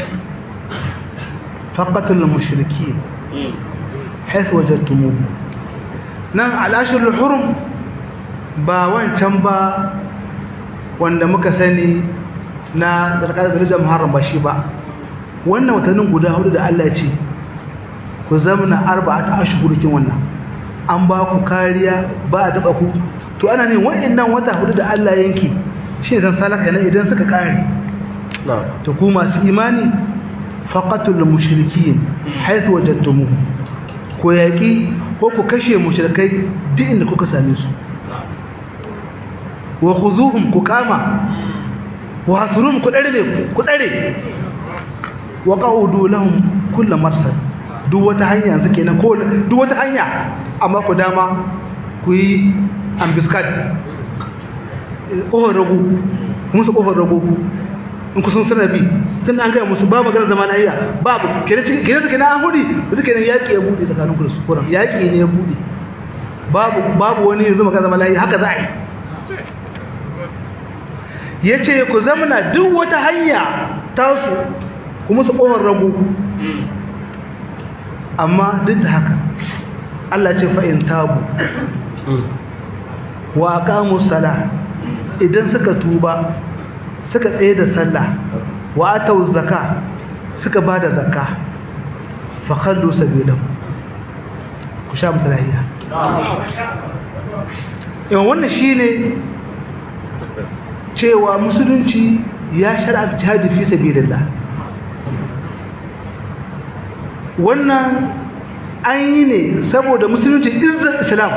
فقتل المشركين حيث وجدتموه nan al'ashirul hurum ba wancan ba wanda muka sani na tsarkar darajar muharram ba shi ba wannan watannin guda hudu da Allah ce ku zamana arba'ata ashhurikin wannan an ba ku kariya ba a taba ku to ana ne wa'annan wata hudu da Allah yanki shi zan salaka ne idan suka kare to ku masu imani faqatul mushrikin haythu wajadtumuhum ko yaki ko ku kashe mushrikai duk inda kuka same su wa khuzuhum ku kama wa hasrum ku dare ku tsare wa qaudu lahum kullu marsad duk wata hanya yanzu kenan ko duk wata hanya amma ku dama ku yi ambiskat ƙofar rago musu ƙofar rago in ku sun sanar bi tun an gaya musu babu maganar zama lahiya babu kenan su kenan an hudi da suke nan yaƙi ya buɗe tsakanin ku da su kuran yaƙi ne ya buɗe babu babu wani yanzu maganar zama lahiya haka za a yi ya ce ku zamana duk wata hanya tasu ku musu ƙofar rago amma duk da haka Allah ce fa'in tabu wa aqamu sala idan suka tuba suka tsaye da sallah wa atau zakka suka bada zakka fa khallu sabilahu ku sha musalahiya yawan wannan shine cewa musulunci ya shar'a jihadi fi sabilillah wannan an yi ne saboda musulunci izzar islam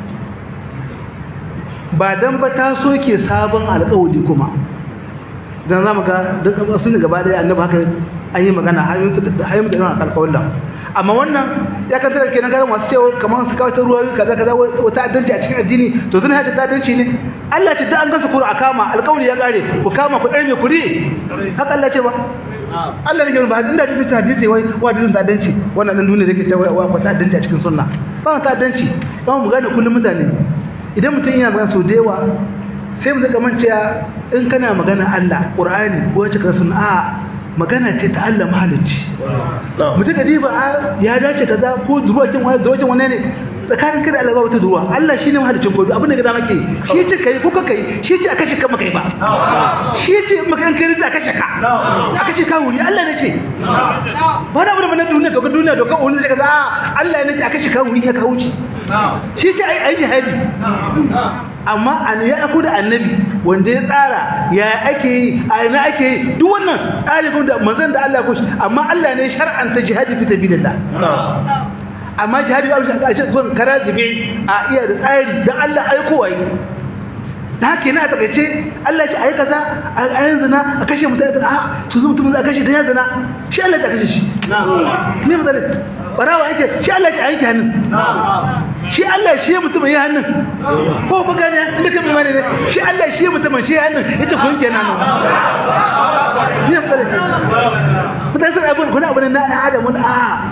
ba dan ba ta soke sabon alƙawari kuma dan zamu ga duk sun gaba da annabi haka an yi magana hayyun da hayyun da alƙawarin da amma wannan ya kan tare kenan ga masu cewa kamar su kawo ta ruwa kaza kaza wata addanci a cikin addini to zan haɗa ta addanci ne Allah ce da an gansa kuru a kama alƙawari ya kare ku kama ku ɗarme ku ri haka Allah ce ba Allah ne ba inda hadisi ta hadisi wai wa hadisin ta danci wannan dan duniya yake cewa wa ta danci a cikin sunna ba ta danci ba mu gane kullum mutane idan mutum yana magana so da yawa sai mu zaka manta in kana magana Allah Qur'ani ko wace ka sunna a magana ce ta Allah mahalicci mutum ka diba ya dace kaza ko duruwakin wani duruwakin wani ne tsakanin kada Allah ba wata duruwa Allah shine mahalicin ko abin da ga dama ke shi ce kai ko ka kai shi ce aka ce kan kai ba shi ce maka an kai aka ce ka aka ce ka wuri Allah ne ce ba da abin da duniya to ka duniya to ka wani ce kaza Allah ne ce aka ce ka wuri ya ka wuce shi ce ai ai jihadi amma an ya aku da annabi wanda ya tsara ya ake yi a ina ake yi duk wannan tsari kuma da manzon da Allah ya kushi amma Allah ne shar'anta jihadi fi sabilillah amma jihadi babu a ce zuwan kara zube a iya da tsari dan Allah aiko wai da haka yana takaice Allah ya ce ayi kaza a yanzu na a kashe mutane a su zo mutum a kashe dan yanzu na shi Allah ya kashe shi ne mutane barawa yake shi Allah ya aiki hannun shi Allah shi ya mutum ya hannun ko ba gane inda kai mai ne shi Allah shi ya mutum shi ya hannun yace ku yanke nan ne mutane mutane sai abun kuna abun na Adamu a ku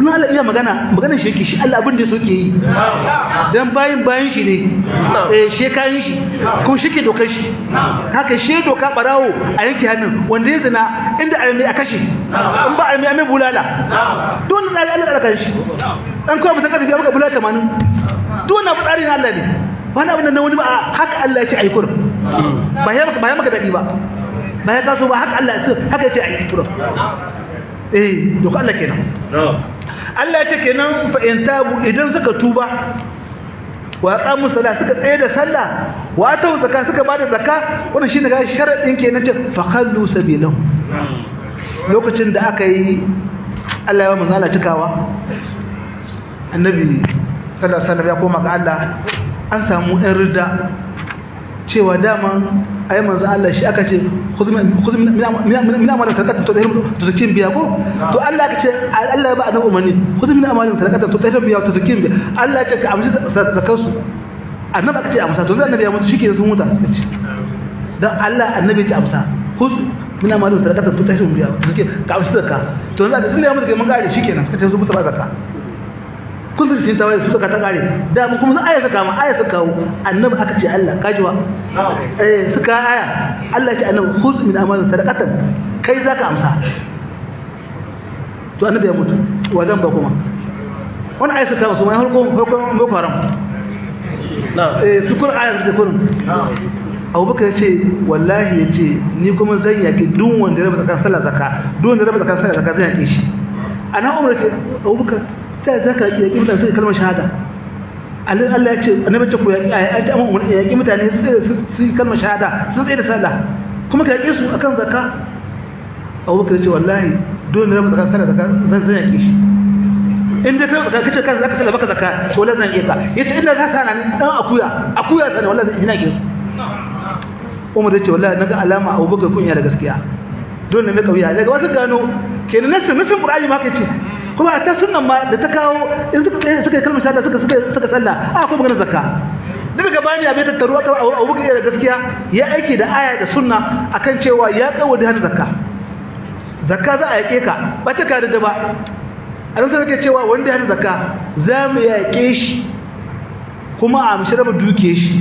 kuma Allah iya magana magana shi yake shi Allah abin da yake yi dan bayin bayin shi ne eh she kayan shi kuma shi ke dokar shi haka she doka barawo a yanke hannun wanda ya zina inda armi a kashe in ba armi a mai bulala don Allah Allah da kan shi dan kawai mutan kasafi maka bulala 80 don na fadari na Allah ne wani abin da wani ba haka Allah ya ce aikur ba ya maka ba ya maka dadi ba ba ya kaso ba haka Allah ya ce haka ya ce aikur eh doka Allah kenan Allah ya ce kenan fa in tabu idan suka tuba wa aqamu salat suka tsaye da sallah wa atu zakka suka bada zakka wannan shine ga sharadin kenan ce fa khallu sabilahu lokacin da aka yi Allah ya manzala cikawa annabi sallallahu alaihi wasallam ya koma ga Allah an samu ɗan ridda cewa dama ayi manzo Allah shi aka ce khudh min min amalin sadaqatan to zakin biya ko to Allah aka ce Allah ya ba annabi umarni khudh min amalin sadaqatan to zakin biya to zakin biya Allah ya ce ka amshi zakar su annabi aka ce amsa to zai annabi ya mutu shike sun huta dan Allah annabi ya ce amsa khudh min amalin sadaqatan to zakin biya to zakin ka amshi zakka to zai da sun ya mutu kai mun gare shikenan suka ce su musu ba zakka kun su cikin tawaye su suka ta kare da mu kuma aya suka ma aya suka kawo annabi aka ce Allah kajiwa eh suka aya Allah ya ce annabi khudh min amalin sadaqatan kai zaka amsa to annabi ya mutu wajen ba kuma wannan aya suka su mai harko harko boko haram eh su kun aya su kun abubakar ya ce wallahi ya ce ni kuma zan yaki duk wanda ya raba tsakan sallah zakka duk wanda ya raba tsakan sallah zakka zan yaki shi ana umar ce abubakar ta zaka yaki mutane sai kalmar shahada Allah ya ce annabi ce ku yaki ayati amma umar yaki mutane su kalmar shahada su tsaye da sallah kuma ka yaki su akan zakka abubakar ya ce wallahi duk wanda ya raba tsakan sallah zakka zan zan yaki shi in da kai kace kan zaka sallah baka zakka to wallahi zan yaki ka yace inda zaka sana ni dan akuya akuya sana wallahi zan ina yaki su umar ya ce wallahi naga alama abubakar kunya da gaskiya dole ne mai kauya daga wasu gano kenan nasin nasin qur'ani ma kace kuma ta sunnan ma da ta kawo in suka tsaye suka kalmar shahada suka suka suka sallah a ko magana zakka duk gaba ne abin tattaru aka abubakar da gaskiya ya aiki da aya da sunna akan cewa ya kawo da hana zakka zakka za a yake ka ba ta kare da ba an sai ke cewa wanda ya hana zakka za mu yake shi kuma a amshi raba duke shi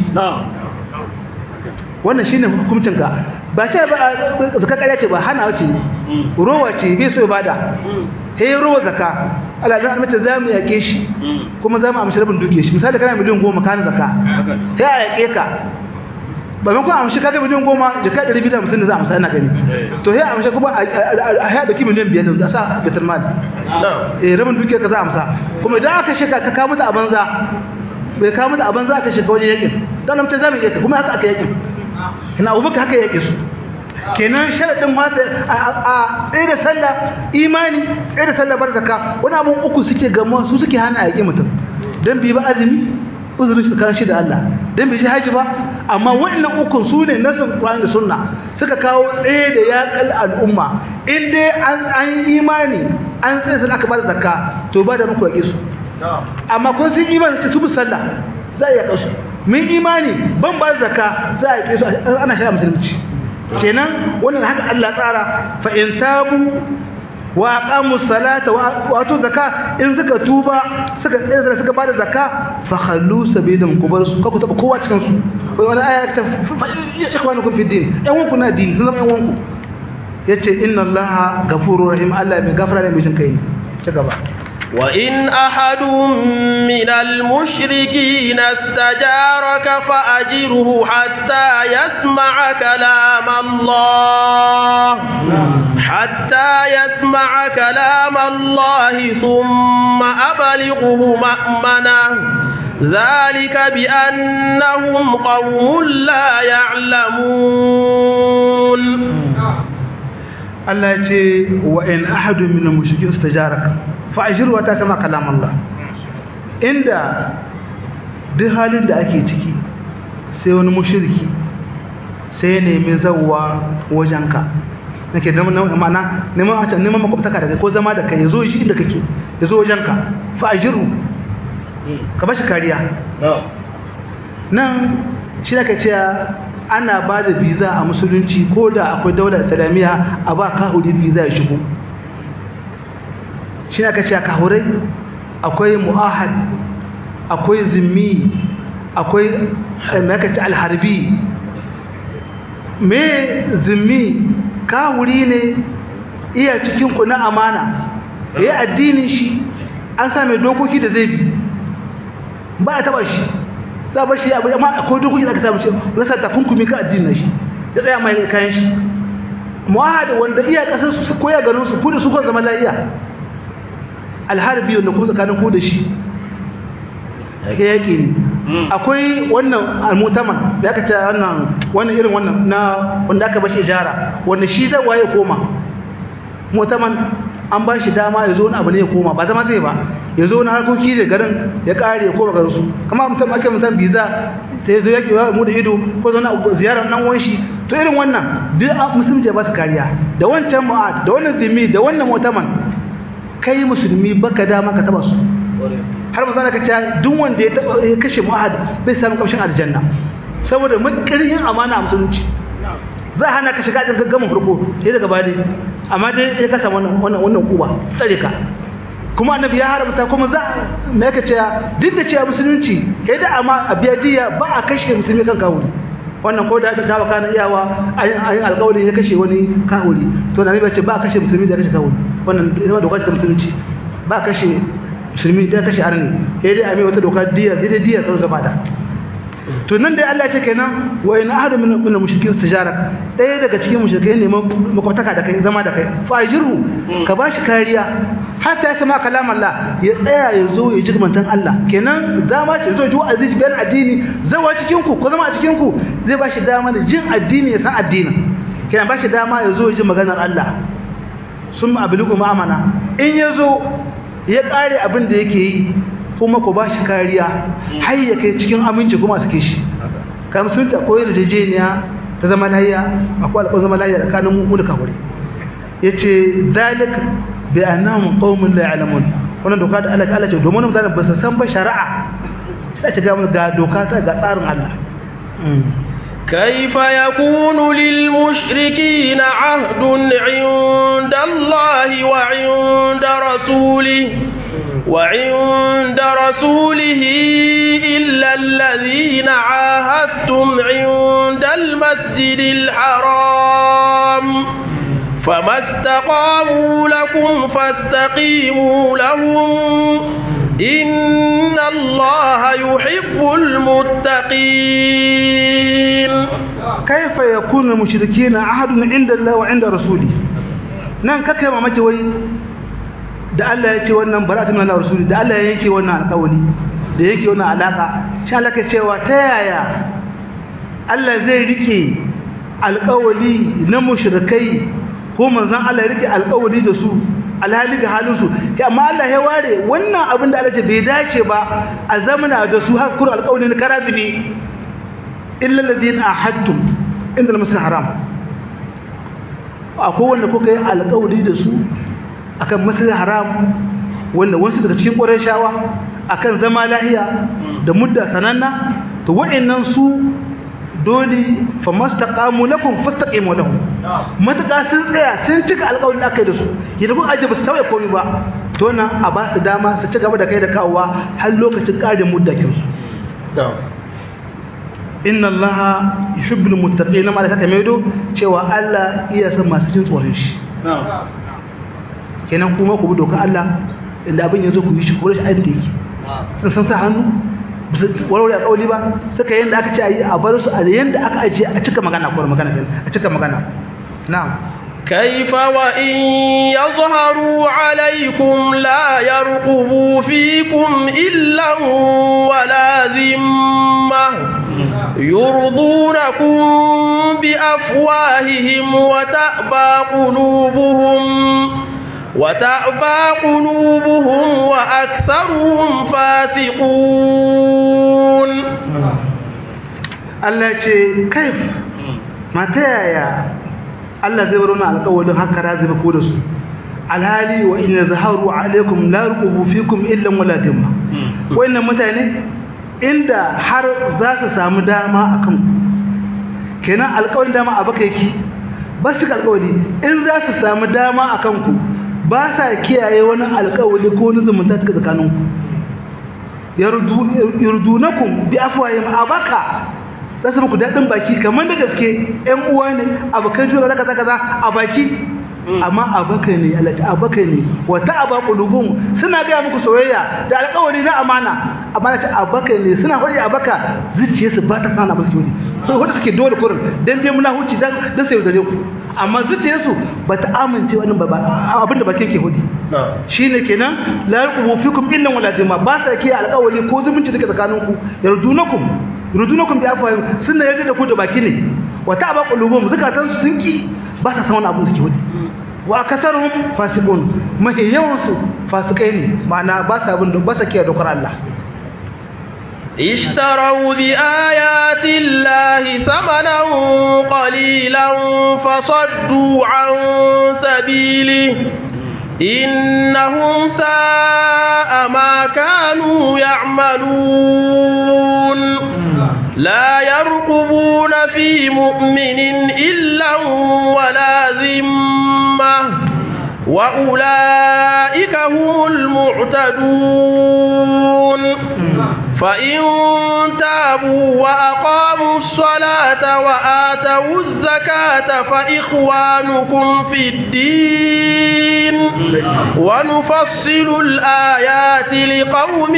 wannan shine hukuncin ka ba ce ba zakka kariya ce ba hana wace rowa ce bai so ibada he rowa zakka Allah dan mace zamu yake shi kuma zamu amshi rabin duke shi misali kana miliyan 10 kana zakka he a yake ka ba mun ko amshi kaga miliyan 10 jaka 250 da za a amsa ina gani to he amshi kuma a he da miliyan 5 da za a bitar mal eh rabin duke ka za a amsa kuma idan aka shika ka kawo da abanza bai kawo da abanza aka shika wajen yakin dan mace zamu yake kuma haka aka yakin kina abubakar haka yake su kenan sharadin mata a tsaye da sallah imani tsaye da sallah bar zakka wani abun uku suke gama su suke hana a yaƙi mutum dan bi ba azumi uzurin shi kan shi da Allah dan bi shi haji ba amma wannan uku su ne nasin Qur'ani da sunna suka kawo tsaye da yaƙal al'umma in dai an an imani an tsaye sallah aka bar zakka to ba da muku yaƙi su amma ko sun imani su bi sallah za a yaƙa su mun imani ban ba zakka za a yaƙe su ana shara musulunci kenan wannan haka Allah tsara fa in tabu wa aqamu salata wa atu zakka in suka tuba suka tsaya suka bada zakka fa khallu sabilan kubar su ku taba kowa cikin su wani aya ta ikhwanukum fi din ɗan wanku na din sun zama ɗan wanku yace inna allaha ghafurur rahim Allah mai gafara ne mai jin kai ci gaba وإن أحد من المشركين استجارك فأجره حتى يسمع كلام الله حتى يسمع كلام الله ثم أبلغه مأمنه ذلك بأنهم قوم لا يعلمون Allah ya ce wa in ahadu min al-mushrikin istajaraka fa ajru wa ta sama kalam Allah inda duk halin da ake ciki sai wani mushriki sai ne mai zawwa wajenka nake da ma'ana neman a neman makwabtaka da kai ko zama da kai yazo shi inda kake yazo wajenka fa ajru ka bashi kariya nan shi da kace ana ba da visa a musulunci ko da akwai daular islamiyya a ba kahudi visa ya shigo shi aka ce kahurai akwai mu'ahad akwai zimmi akwai mai aka ce alharbi me zimmi kahuri ne iya cikin ku na amana ya yi addinin shi an sa mai dokoki da zai bi ba a taba shi za a bar shi abu amma akwai dokoki da aka samu shi za sa takunkumi ka addinin shi ya tsaya mai kayan shi mu'ahad wanda iya kasar su koya garin su ku da su kan zama lafiya alharbi wanda ku tsakanin ku da shi yake yake ne akwai wannan almutaman da aka ce wannan wannan irin wannan na wanda aka bashi ijara wanda shi zai waye koma mutaman an ba shi dama ya zo wani abu ne ya koma ba zama zai ba ya zo wani harkoki da garin ya kare ya koma garin su kamar mutum ake mutum biza ta yazo yake wa mu da ido ko zo na ziyarar nan wanshi to irin wannan duk musulunci ba su kariya da wancan mu'ad da wannan zimmi da wannan mutaman kai musulmi baka dama ka taba su har manzo ka ce duk wanda ya taba ya kashe mu'ahad bai samu kamshin aljanna saboda makirin amana a musulunci za a hana ka shiga cikin gaggamin farko sai daga baya amma dai ya kasa wannan wannan wannan kuba tsare ka kuma annabi ya haramta kuma za me yake cewa duk da cewa musulunci kai da amma a biya diya ba a kashe musulmi kan kawuri wannan ko da ta saba kana iyawa ayin alƙawari ya kashe wani kawuri to annabi ya ce ba a kashe musulmi da kashe kawuri wannan ita doka ta musulunci ba a kashe musulmi da kashe arni sai dai a mai wata doka diya sai dai diya ta zama da to nan dai Allah ya ce kenan wa in ahadu min min mushrikin tijarak ɗaya daga cikin mushrikai ne makwataka da kai zama da kai fa ajiru ka bashi kariya hatta ya sama kalam Allah ya tsaya ya zo ya ji mantan Allah kenan zama ce zo ji aziz bayan addini zawa cikin ku ko zama a cikin ku zai bashi dama da jin addini ya san addinin kenan bashi dama ya zo ya ji maganar Allah sun abliku ma'amana in ya zo ya kare abin da yake yi kuma ku ba shi kariya har ya kai cikin aminci kuma suke shi kam sun ta koyar da jejeniya ta zama lahiya akwai alƙawar zama lahiya tsakanin mu da kawai yace zalik bi annahum qaumun la ya'lamun wannan doka da Allah Allah ce domin mutane ba su san ba shari'a sai ta ga ga doka ta ga tsarin Allah كيف يكون للمشركين عهد عند الله وعند رسوله وعند رسوله إلا الذين عاهدتم عند المسجد الحرام فما استقاموا لكم فاستقيموا لهم إن الله يحب المتقين كيف يكون المشركين عهد عند الله وعند رسوله نعم كيف ما مجوي da Allah ya ce wannan bara'atun min Allah rasuli da Allah ya yanke wannan alƙawari da yanke wannan alaka shi Allah ke cewa ta yaya Allah zai rike alƙawari na mushrikai ko manzon Allah ya rike alƙawari da su alhali ga halin su kai amma Allah ya ware wannan abin da Allah ce bai dace ba a zamana da su har kur alƙawari na karazibi illa alladhina ahadtum inda al-masjid haram akwai wanda kuka yi alƙawari da su akan masjid haram wanda wasu daga cikin ƙurayshawa akan zama lahiya da mudda sananna to wa'annan su dole fa mastaqamu lakum fastaqimu lahum mataka sun tsaya sun cika alƙawarin da aka yi da su yadda kun aje ba su tauye komai ba to nan a ba su dama su ci gaba da kai da kawowa har lokacin ƙarin muddakin su inna allaha yuhibbul muttaqin ma da kaka maido cewa Allah iya san masu jin tsoron shi kenan kuma ku bi doka Allah inda abin ya zo ku yi shi kore shi aiki yake sun san sa hannu warware a kauli ba suka yanda aka ce a yi a bar su a yanda aka ajiye a cika magana ko magana a cika magana na'am كيف وإن يظهروا عليكم لا يرقبوا فيكم إلا ولا ذمة يرضونكم بأفواههم وتأبى قلوبهم وتأبى قلوبهم وأكثرهم فاسقون Allah ce kaif mata yaya Allah zai bar wannan alƙawarin haka raziba ko da su alhali wa in zaharu alaikum la ruqubu fikum illa wala dimma wannan mutane inda har za su samu dama akan ku kenan alƙawarin dama a baka yake ba su alƙawari in za su samu dama akan ku ba sa kiyaye wani alƙawari ko wani zumunta ta tsakanin ku yardunakum bi afwahim abaka za su muku daɗin baki kamar da gaske ƴan uwa ne abokan juna kaza kaza a baki amma abaka ne Allah ta abaka ne wa ta'aba qulubum suna ga muku soyayya da alƙawari na amana amana ta abaka ne suna hori abaka zuciyarsu ba ta sana ba su hori ko wanda suke dole kurin dan dai muna huci dan dan sai da ku amma zuciyarsu ba ta amince wannan ba abinda bakin ke hudi shine kenan la yarqubu fikum illa wala dima ba sa ke alƙawari ko zumunci take tsakaninku yardunakum yardunakum bi afwahim sunna yarda da ku da baki ne wa ta'aba qulubum zakatansu sun ki ba ta san wani abin da ke hudi wa kasarhum fasiqun mahi yawansu fasikai ne ma'ana ba sa bin ba sa kiyaye dokar Allah اشتروا بآيات الله ثمنا قليلا فصدوا عن سبيله إنهم ساء ما كانوا يعملون لا يرقبون في مؤمن إلا ولا ذمة وأولئك هم المعتدون فإن تابوا وأقاموا الصلاة وآتوا الزكاة فإخوانكم في الدين ونفصل الآيات لقوم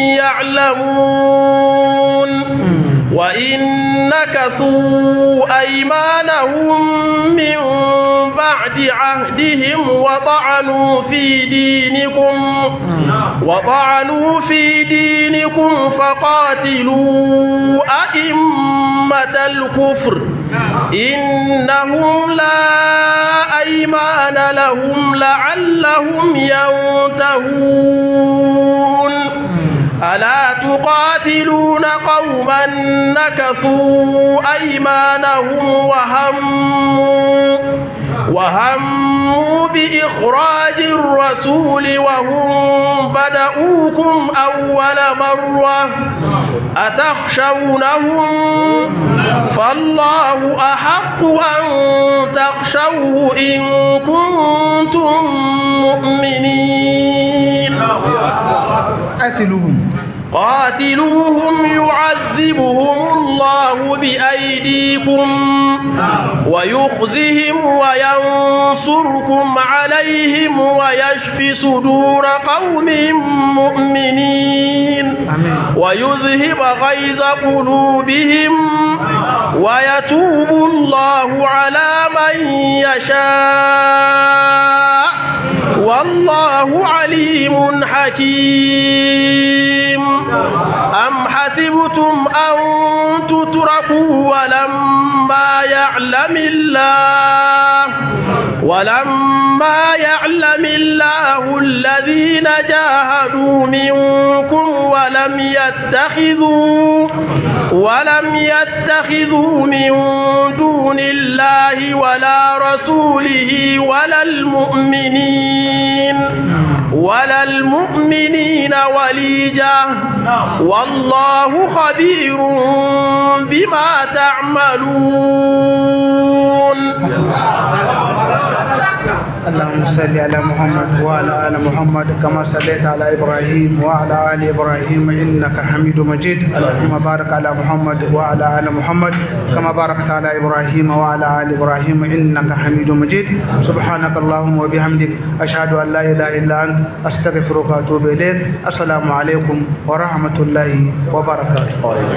يعلمون وإن نكثوا أيمانهم من بعد عهدهم وطعنوا في دينكم وطعنوا في دينكم فقاتلوا أئمة الكفر إنهم لا أيمان لهم لعلهم ينتهون ألا تقاتلون قوما نكثوا أيمانهم وهموا وهموا بإخراج الرسول وهم بدؤوكم أول مرة أتخشونهم فالله أحق أن تخشوه إن كنتم مؤمنين قاتلوهم قاتلوهم يعذبهم الله بأيديكم ويخزهم وينصركم عليهم ويشفي صدور قوم مؤمنين ويذهب غيظ قلوبهم ويتوب الله على من يشاء والله عليم حكيم أم حسبتم أن تتركوا ولما يعلم الله ولما يعلم الله الذين جاهدوا منكم ولم يتخذوا ولم يتخذوا من دون الله ولا رسوله ولا المؤمنين ولا المؤمنين وليجة والله خبير بما تعملون اللهم صل على محمد وعلى ال محمد كما صليت على ابراهيم وعلى ال ابراهيم انك حميد مجيد اللهم بارك على محمد وعلى ال محمد كما باركت على ابراهيم وعلى ال ابراهيم انك حميد مجيد سبحانك اللهم وبحمدك اشهد ان لا اله الا انت استغفرك واتوب اليك السلام عليكم ورحمه الله وبركاته